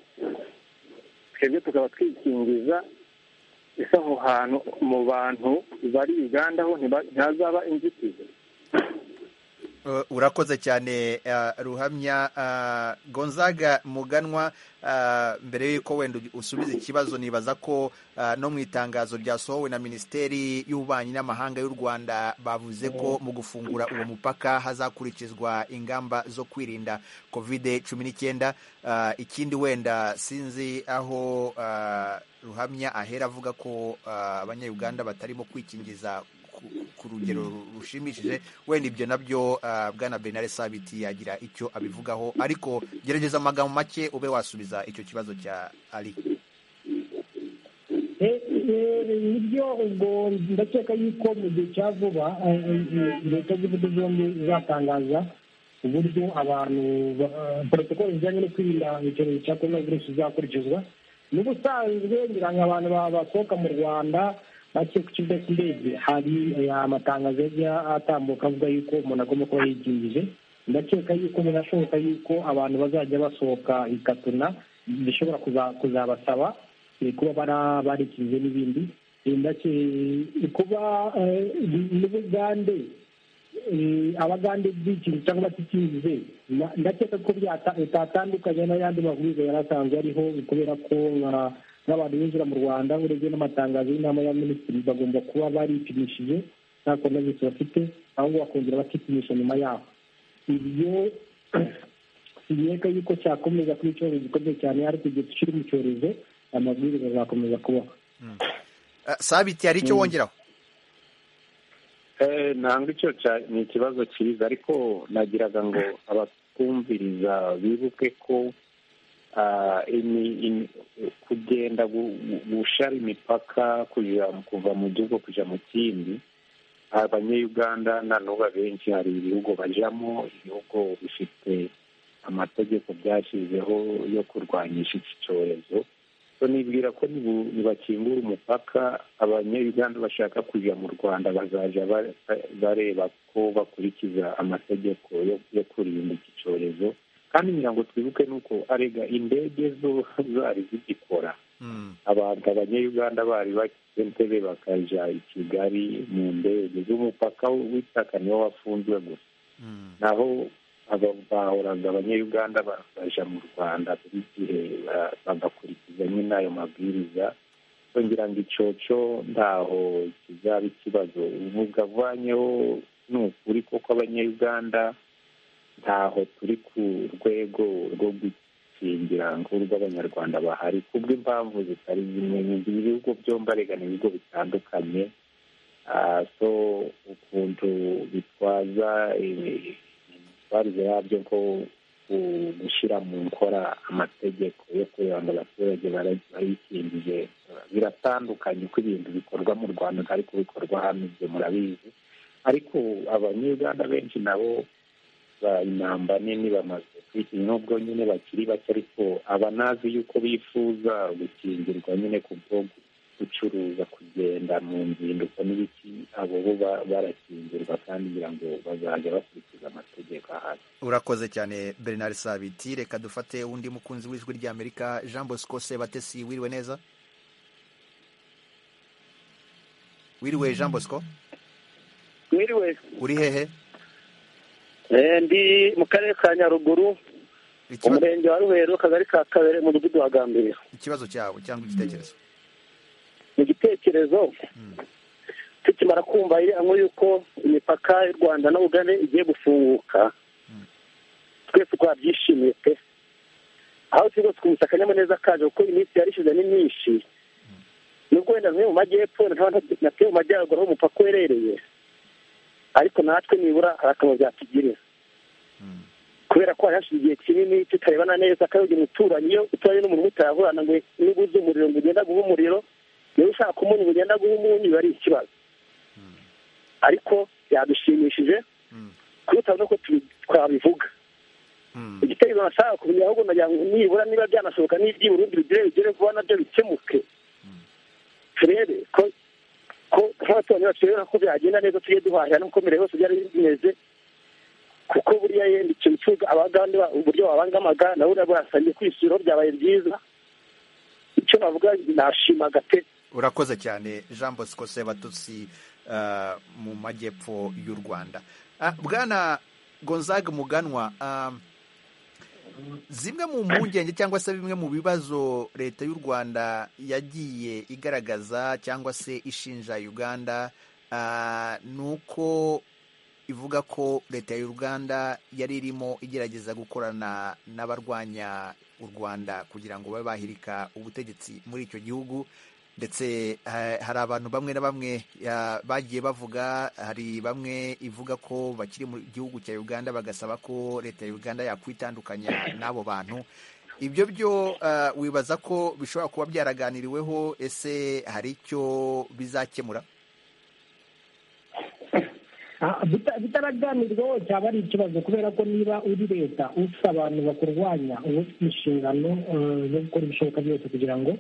twebwe tukaba twikingiza ese aho hantu mu bantu bari uganda ho ntihazaba inzitizi urakoze cyane ruhamya gonzaga muganwa mbere y'uko wenda usubiza ikibazo nibaza ko no mu itangazo ryasohowe na minisiteri y'ububanyi n'amahanga y'u rwanda bavuze ko mu gufungura uwo mupaka hazakurikizwa ingamba zo kwirinda kovide cumi n'icyenda ikindi wenda sinzi aho ruhamya ahera avuga ko abanyayuganda batarimo kwikingiza ku rugero rushimishije wenda ibyo nabyo bwana benare sabiti yagira icyo abivugaho ariko gerageza amagambo make ube wasubiza icyo kibazo cya ari nibyo ubwo ndakeka yuko mu gihe cya vuba leta z'ibihugu zombi izatangaza uburyo abantu porotokolo zijyanye no kwirinda icyorezo cya korona virusi zizakurikizwa n'ubusanzwe ngira ngo abantu basohoka mu rwanda bake ku kibuga cy'indege hari amatangazo yajya atambuka avuga yuko umuntu agomba kuba yigingije ndakeka yuko binashoboka yuko abantu bazajya basohoka ikatuna bishobora kuzabasaba kuba barikinze n'ibindi kuba n'ubugande abagande by'ikintu cyangwa batikinze ndakeka ko bitatandukanye n'ayandi mabwiriza yari asanzwe ariho kubera ko nk'abantu binjira mu rwanda urebye n'amatangazo y'inama ya minisitiri bagomba kuba baripimishije nta virusi bafite ahubwo bakongera bakipimisha nyuma yaho ibyo sineka yuko cyakomeza kuba icyorezo gikomeye cyane ariko igihe tukiri mu cyorezo amabwiriza azakomeza kubaho sabiti hari icyo wongeraho ntabwo icyo ni ikibazo cyiza ariko nagiraga ngo abatwumviriza bibuke ko kugenda gushara imipaka kuva mu gihugu kujya mu kindi abanyayuganda nanuba benshi hari ibihugu bajyamo ibihugu bifite amategeko byashyizeho yo kurwanyisha iki cyorezo nibwira ko ntibakingura umupaka abanyayuganda bashaka kujya mu rwanda bazajya bareba ko bakurikiza amategeko yo kurinda iki cyorezo kandi ngira ngo twibuke nuko arega indege zo zari zigikora abantu abanyayuganda bari bakentebe bakajya i kigali mu ndege z'umupaka w'itaka niwo wafunzwe gusa naho bahoraga abanyayuganda baje mu rwanda buri gihe bagakurikiza nyine ayo mabwiriza ngira ngo icoco ntaho kizaba ikibazo uvuga avanyeho ni ukuri koko abanyayuganda ntaho turi ku rwego rwo gukingira nk'urw'abanyarwanda bahari kubw'impamvu zitari zimwe ibihugu byombi arega ni ibigo bitandukanye so ukuntu bitwaza imyitwarire yabyo ko gushyira mu nkora amategeko yo kureba ngo abaturage barayikingije biratandukanye ko ibintu bikorwa mu rwanda ntari kubikorwa hano ibyo murabizi ariko abanyarwanda benshi nabo inamba nini bamaze kwishyura nubwo nyine bakiri bake ariko aba nazi yuko bifuza gukingirwa nyine ku bwo gucuruza kugenda mu nzinduko n'ibiki abo bo barakingirwa kandi ngira ngo bazajya bakurikiza amategeko ahari urakoze cyane bernard sabiti reka dufate undi mukunzi w'ijwi ry'amerika jean bosco sebatesi wiriwe neza wiriwe jean bosco wiriwe uri hehe ndi mu karere ka nyaruguru umurenge wa ruhero akagari ka kabere mu mudugudu wa gambiriya ikibazo cyawe cyangwa igitekerezo mu gitekerezo tukimara kumva iriya yuko imipaka y'u rwanda na ugane igiye gufunguka twese twabyishimiye pe aho turi rwose twumvise akanyamuneza kaje kuko iminsi yarishyuza ni myinshi nubwo wenda zimwe mu majyepfo na twe mu majyaruguru aho umupaka uherereye ariko natwe nibura hari akamaro byatugirira kubera ko hari hashize igihe kinini tutarebana neza kandi ugira umuturanyi iyo uturanye n'umuntu mutayavurana ngo niba uzi umuriro ngo ugenda guha umuriro niba ushaka umunyu ngo ugenda guha umunyu biba ari ikibazo ariko yadushimishije kuruta no ko twabivuga igitekerezo nashaka kumenya ahubwo nagira ngo nibura niba byanashoboka n'iby'i burundi bigire bigere vuba nabyo bikemuke turebe ko ko nk'abaturanyi bacu rero ko byagenda neza tujye duhahira n'ukomere hose byari bimeze kuko buriya yenda ikintu cy'uburyo abagande uburyo babangamaga nawe urabwo urasabye kwishyura byabaye byiza icyo navuga nashimaga pe urakoze cyane jean bosco sebatutsi mu majyepfo y'u rwanda bwana gonzaga muganwa zimwe mu mpungenge cyangwa se bimwe mu bibazo leta y'u rwanda yagiye igaragaza cyangwa se ishinja uganda ni uko ivuga ko leta y'u rwanda yari irimo igerageza gukorana n'abarwanya u rwanda kugira ngo babe bahirika ubutegetsi muri icyo gihugu ndetse hari abantu bamwe na bamwe bagiye bavuga hari bamwe ivuga ko bakiri mu gihugu cya uganda bagasaba ko leta ya uganda yakwitandukanya n'abo bantu ibyo byo wibaza ko bishobora kuba byaraganiriweho ese hari icyo bizakemura bitaraganirwaho cyaba ari ikibazo kubera ko niba uri leta ufite abantu bakurwanya uba ufite inshingano zo gukora ibishoboka byose kugira ngo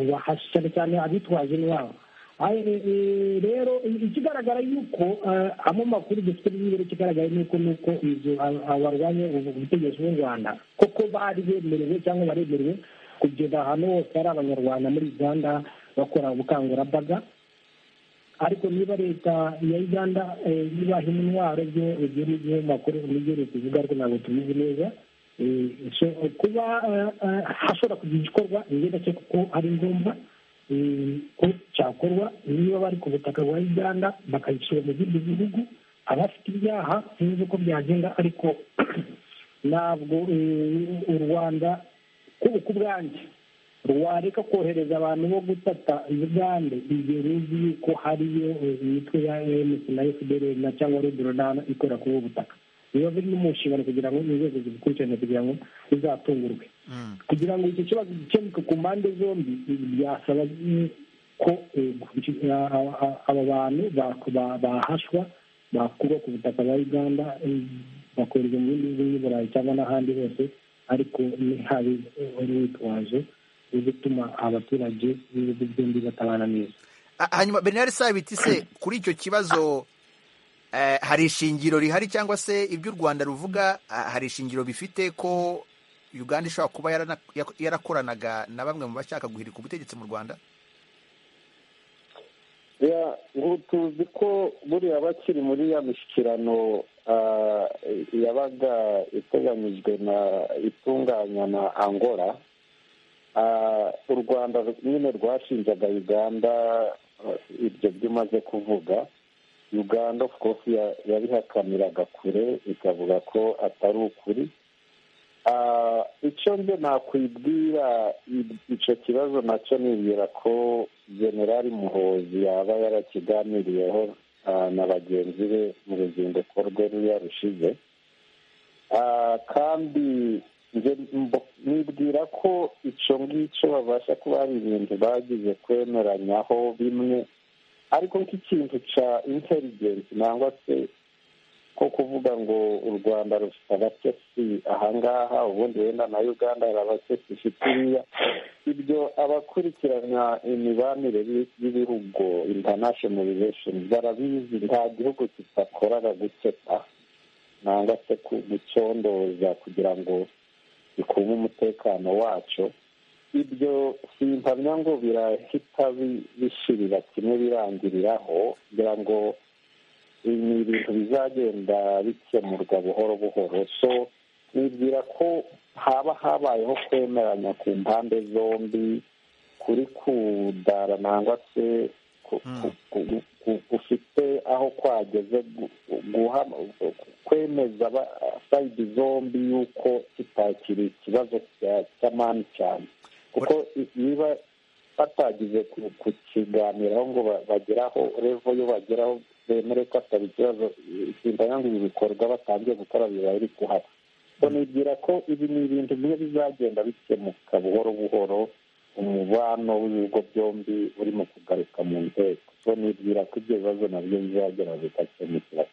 ubahashye cyane abitwaje intwaro rero ikigaragara yuko amo makuru dufite n'ibiro ikigaragara yuko ni uko barwanya ubutegetsi bw'u rwanda koko bari bemerewe cyangwa baremerewe kugeza ahantu hose hari abanyarwanda muri uganda bakora ubukangurambaga ariko niba leta ya uganda ibaha intwaro byo ibyo ni byo makuru n'ibyo leta ivuga ariko ntabwo tubizi neza kuba hashobora kugira igikorwa ngendanwa kuko ari ngombwa ko cyakorwa niba bari ku butaka bwa uganda bakayishyira mu bindi bihugu abafite ibyaha sinzi uko byagenda ariko ntabwo u rwanda ku bwanjye wareka kohereza abantu bo gutata uganda igihe ruzi yuko hariyo imitwe ya emusi na efuperi na cyangwa rudorodana ikorera kuri ubu butaka biba biri no mu nshingano kugira ngo inzego zibikurikirane kugira ngo bizatungurwe kugira ngo icyo kibazo gikemuke ku mpande zombi byasaba ko aba bantu bahashwa bakurwa ku butaka bwa uganda bakohereza mu bindi bihugu burayi cyangwa n'ahandi hose ariko ntihabe urwitwazo wo gutuma abaturage b'ibihugu byombi batabana neza hanyuma bernard sabiti se kuri icyo kibazo hari ishingiro rihari cyangwa se ibyo u rwanda ruvuga hari ishingiro bifite ko uganda ishobora kuba yarakoranaga na bamwe mu bashaka guhirika ubutegetsi mu rwanda ngo tuzi ko buriya bakiri muri ya mishyikirano yabaga iteganyijwe na itunganywa na angola u rwanda nyine rwashinjaga uganda ibyo byumaze kuvuga uganda of course yabihakaniraga kure ikavuga ko atari ukuri icyo nze nakwibwira icyo kibazo nacyo nibwira ko generali muhozi yaba yarakiganiriyeho na bagenzi be mu ruzinduko rwe ruya rushize kandi nibwira ko icyo ngicyo babasha kuba hari ibintu bagize kwemeranyaho bimwe ariko nk'ikintu cya intelligence nangwa se ko kuvuga ngo u rwanda rufite abatesi ahangaha ubundi wenda na uganda hari abatesi ifite iriya ibyo abakurikirana imibanire y'ibihugu international relations barabizi nta gihugu kidakoraga guketa nangwa se gucondoza kugira ngo gikume umutekano wacyo ibyo simpamya ngo birahita bishirira kimwe birangiriraho kugira ngo ni ibintu bizagenda bikemurwa buhoro buhoro so nibwira ko haba habayeho kwemeranya ku mpande zombi kuri kudara nangwa se gufite aho kwageze kwemeza sayidi zombi y'uko kitakiri ikibazo cy'amani cyane kuko niba batagize kukiganiraho ngo bageraho revo yo bageraho bemere ko atari ikibazo isimba ngo ibi bikorwa batangiye gukora biba biri kuhaba nibwira ko ibi ni ibintu bimwe bizagenda bikemuka buhoro buhoro umubano w'ibigo byombi urimo kugaruka mu nteko so nibwira ko ibyo bibazo nabyo bizagera bigakemukira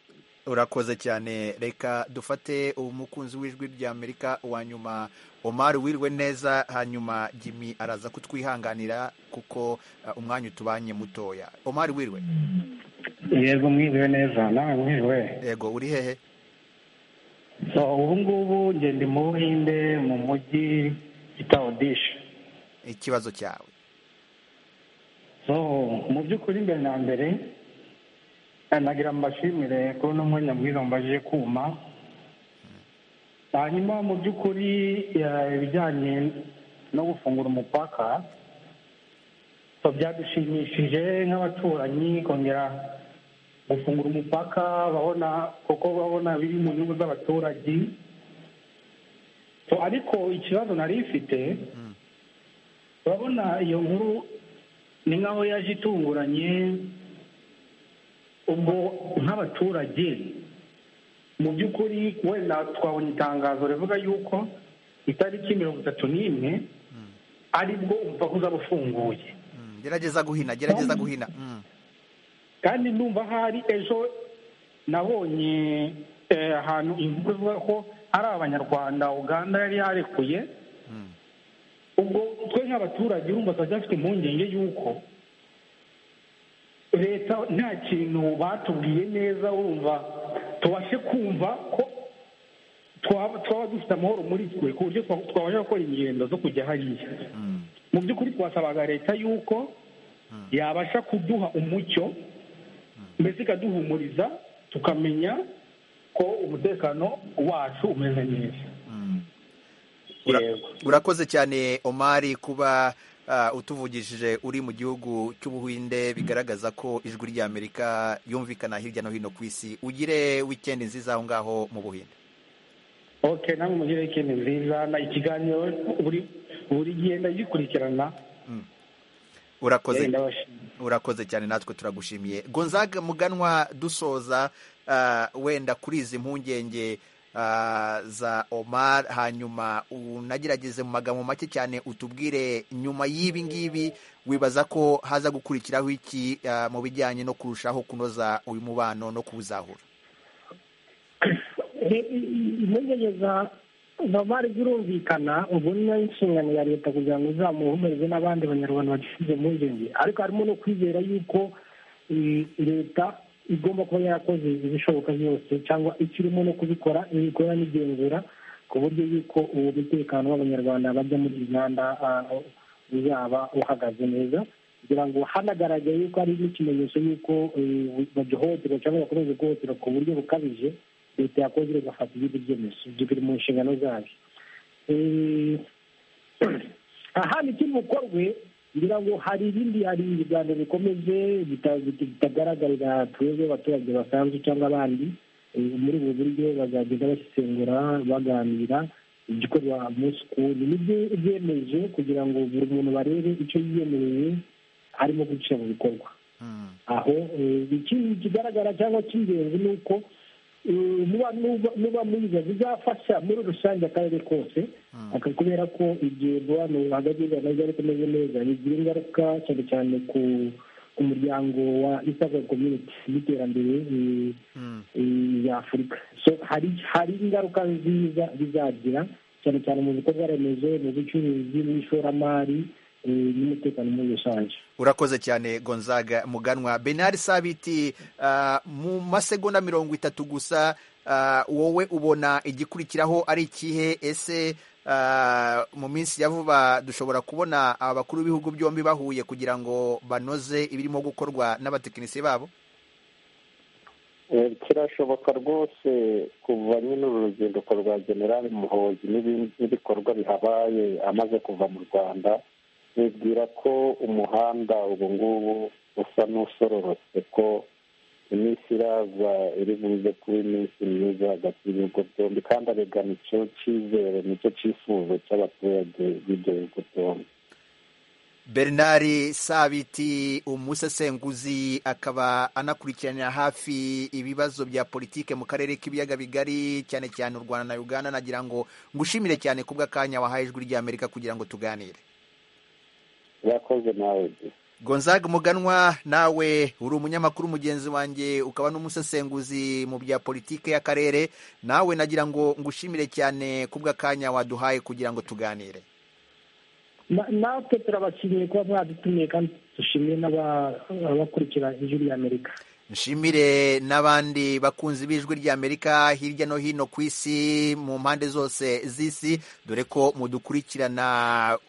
urakoze cyane reka dufate umukunzi w'ijwi ry'amerika wa nyuma omar wirwe neza hanyuma jimmy araza kutwihanganira kuko umwanya utubanye mutoya omar wirwe yego mwiriwe neza nawe mwiriwe yego uri hehe so ubu ngubu ngende mu buhinde mu mujyi bita odisha ikibazo cyawe so mu by'ukuri mbere na mbere nagira mbashimire ko uno mwanya mwiza mbaje kuma hanyuma mu by'ukuri ibijyanye no gufungura umupaka byadushimishije nk'abaturanyi kongera gufungura umupaka babona kuko babona biri mu nyungu z'abaturage ariko ikibazo nari ifite urabona iyo nkuru ni nk'aho yaje itunguranye ubwo nk'abaturage mu by'ukuri wenda twabonye itangazo rivuga yuko itariki mirongo itatu n'imwe aribwo umupaka uzaba ufunguye gerageza guhina gerageza guhina kandi numva hari ejo nabonye ahantu inkuru ivuga ko hari abanyarwanda uganda yari yarekuye ubwo twe nk'abaturage urumva turacyafite impungenge y'uko leta nta kintu batubwiye neza urumva tubashe kumva ko twaba twaba dufite amahoro muri twe ku buryo twa- twabasha gukora ingendo zo kujya hariya mu by'ukuri twasabaga leta y'uko yabasha kuduha umucyo mbese ikaduhumuriza tukamenya ko umutekano wacu umeze neza Ura- urakoze cyane omari kuba ah, utuvugishije uri mu gihugu cy'ubuhinde bigaragaza ko ijwi ry'amerika yumvikana hirya no hino ku isi ugire wikendi nziza aho ngaho mu buhinde ok namwe mugire ikindi nziza na ikiganiro buri buri gihe ndagikurikirana urakoze Eh, ndabashimye. urakoze cyane natwe turagushimiye gonzaga muganwa dusoza ah, wenda kuri izi mpungenge ah, za omar hanyuma unagerageze mu magambo make cyane utubwire nyuma y'ibi ngibi wibaza ko haza gukurikiraho iki ah, mu bijyanye no kurushaho kunoza uyu mubano no kuwuzahura impungenge za zamari zirumvikana ubu ni nayo inshingano ya leta kugira ngo izamuhumurize n'abandi banyarwanda bagifite impungenge ariko harimo no kwizera yuko eh, leta igomba kuba yarakoze ibishoboka byose cyangwa ikirimo no kubikora ibikora n'igenzura ku buryo yuko uwo mutekano w'abanyarwanda bajya muri uganda ah, uzaba uhagaze neza kugira ngo hanagaragaye yuko hari n'ikimenyetso y'uko eh, bagihohoterwa cyangwa bakomeza guhohoterwa ku buryo bukabije leta yakoze igafata ibindi byemezo ibyo biri mu nshingano zayo Eh, ahandi kiri bukorwe ngira ngo hari ibindi hari ibiganiro bikomeze bita- bita- bitagaragarira twebwe abaturage basanzwe cyangwa abandi Eh, muri ubu buryo bazagenda basesengura baganira igikorwa munsi ku wundi nibyo byemeje kugira ngo buri muntu barebe icyo yiyemereye arimo guca mu bikorwa aho eh, ikindi kigaragara cyangwa cy'ingenzi ni uko eh, muba- muba- muba mwiza bizafasha muri rusange akarere kose aka- kubera ko igihe umubano hagati y'u Rwanda byari kumeze neza bigira ingaruka cyane cyane ku ku muryango wa east african community n'iterambere eh, eh, ya afurika so hari hari ingaruka nziza bizagira cyane cyane mu bikorwa remezo mu bucuruzi n'ishoramari eh, n'umutekano muri rusange urakoze cyane gonzaga muganwa benard sabiti ah, mu masegonda mirongo itatu gusa ah, wowe ubona igikurikiraho ari ikihe ese ah, mu minsi ya vuba dushobora kubona abakuru b'ibihugu byombi bahuye kugira ngo banoze ibirimo gukorwa n'abatekinisiye babo Eh, kirashoboka rwose kuva nyine uru ruzinduko rwa generali muhozi n'ibindi- n'ibikorwa bihabaye amaze kuva mu rwanda bibwira ko umuhanda ubu ngubu usa n'usororotse ko iminsi iraza iri buze kuba iminsi myiza hagati y'ibihugu byombi kandi aregana icyo cyizere nicyo cyifuzo cy'abaturage b'ibyo bihugu byombi bernard sabiti umusesenguzi akaba anakurikirana hafi ibibazo bya politike mu karere k'ibiyaga bigari cyane cyane u rwanda na uganda nagira ngo ngushimire cyane kubw'akanya wahaye ijwi ry'amerika kugira ngo tuganire urakoze nawe gonzaga muganwa nawe uri umunyamakuru mugenzi wanjye ukaba n'umusesenguzi mu bya politike y'akarere nawe nagira ngo ngushimire cyane kubw'akanya waduhaye kugira ngo tuganire Na- natwe turabashimiye kuba mwadutumiye kandi dushimiye n'aba- abakurikira ijwi rya amerika nshimire n'abandi bakunzi b'ijwi ry'amerika hirya no hino ku isi mu mpande zose z'isi dore ko mudukurikirana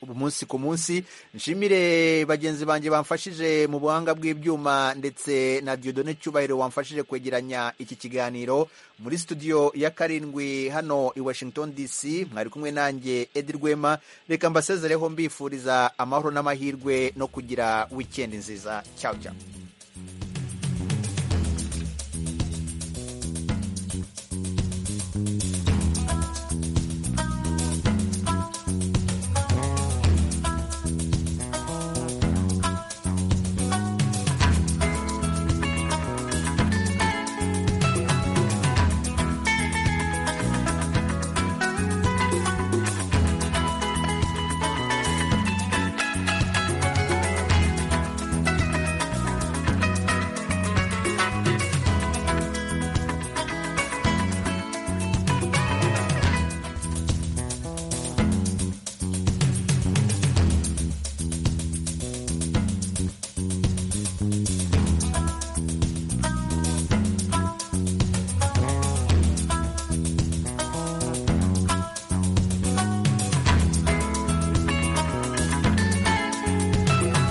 umunsi ku munsi nshimire bagenzi banjye bamfashije mu buhanga bw'ibyuma ndetse na diodone cyubahiro wamfashije kwegeranya iki kiganiro muri studio ya karindwi hano i washington dc mwari kumwe nanjye edi rwema reka mbasezereho mbifuriza amahoro n'amahirwe no kugira wikendi nziza cyawe cyawe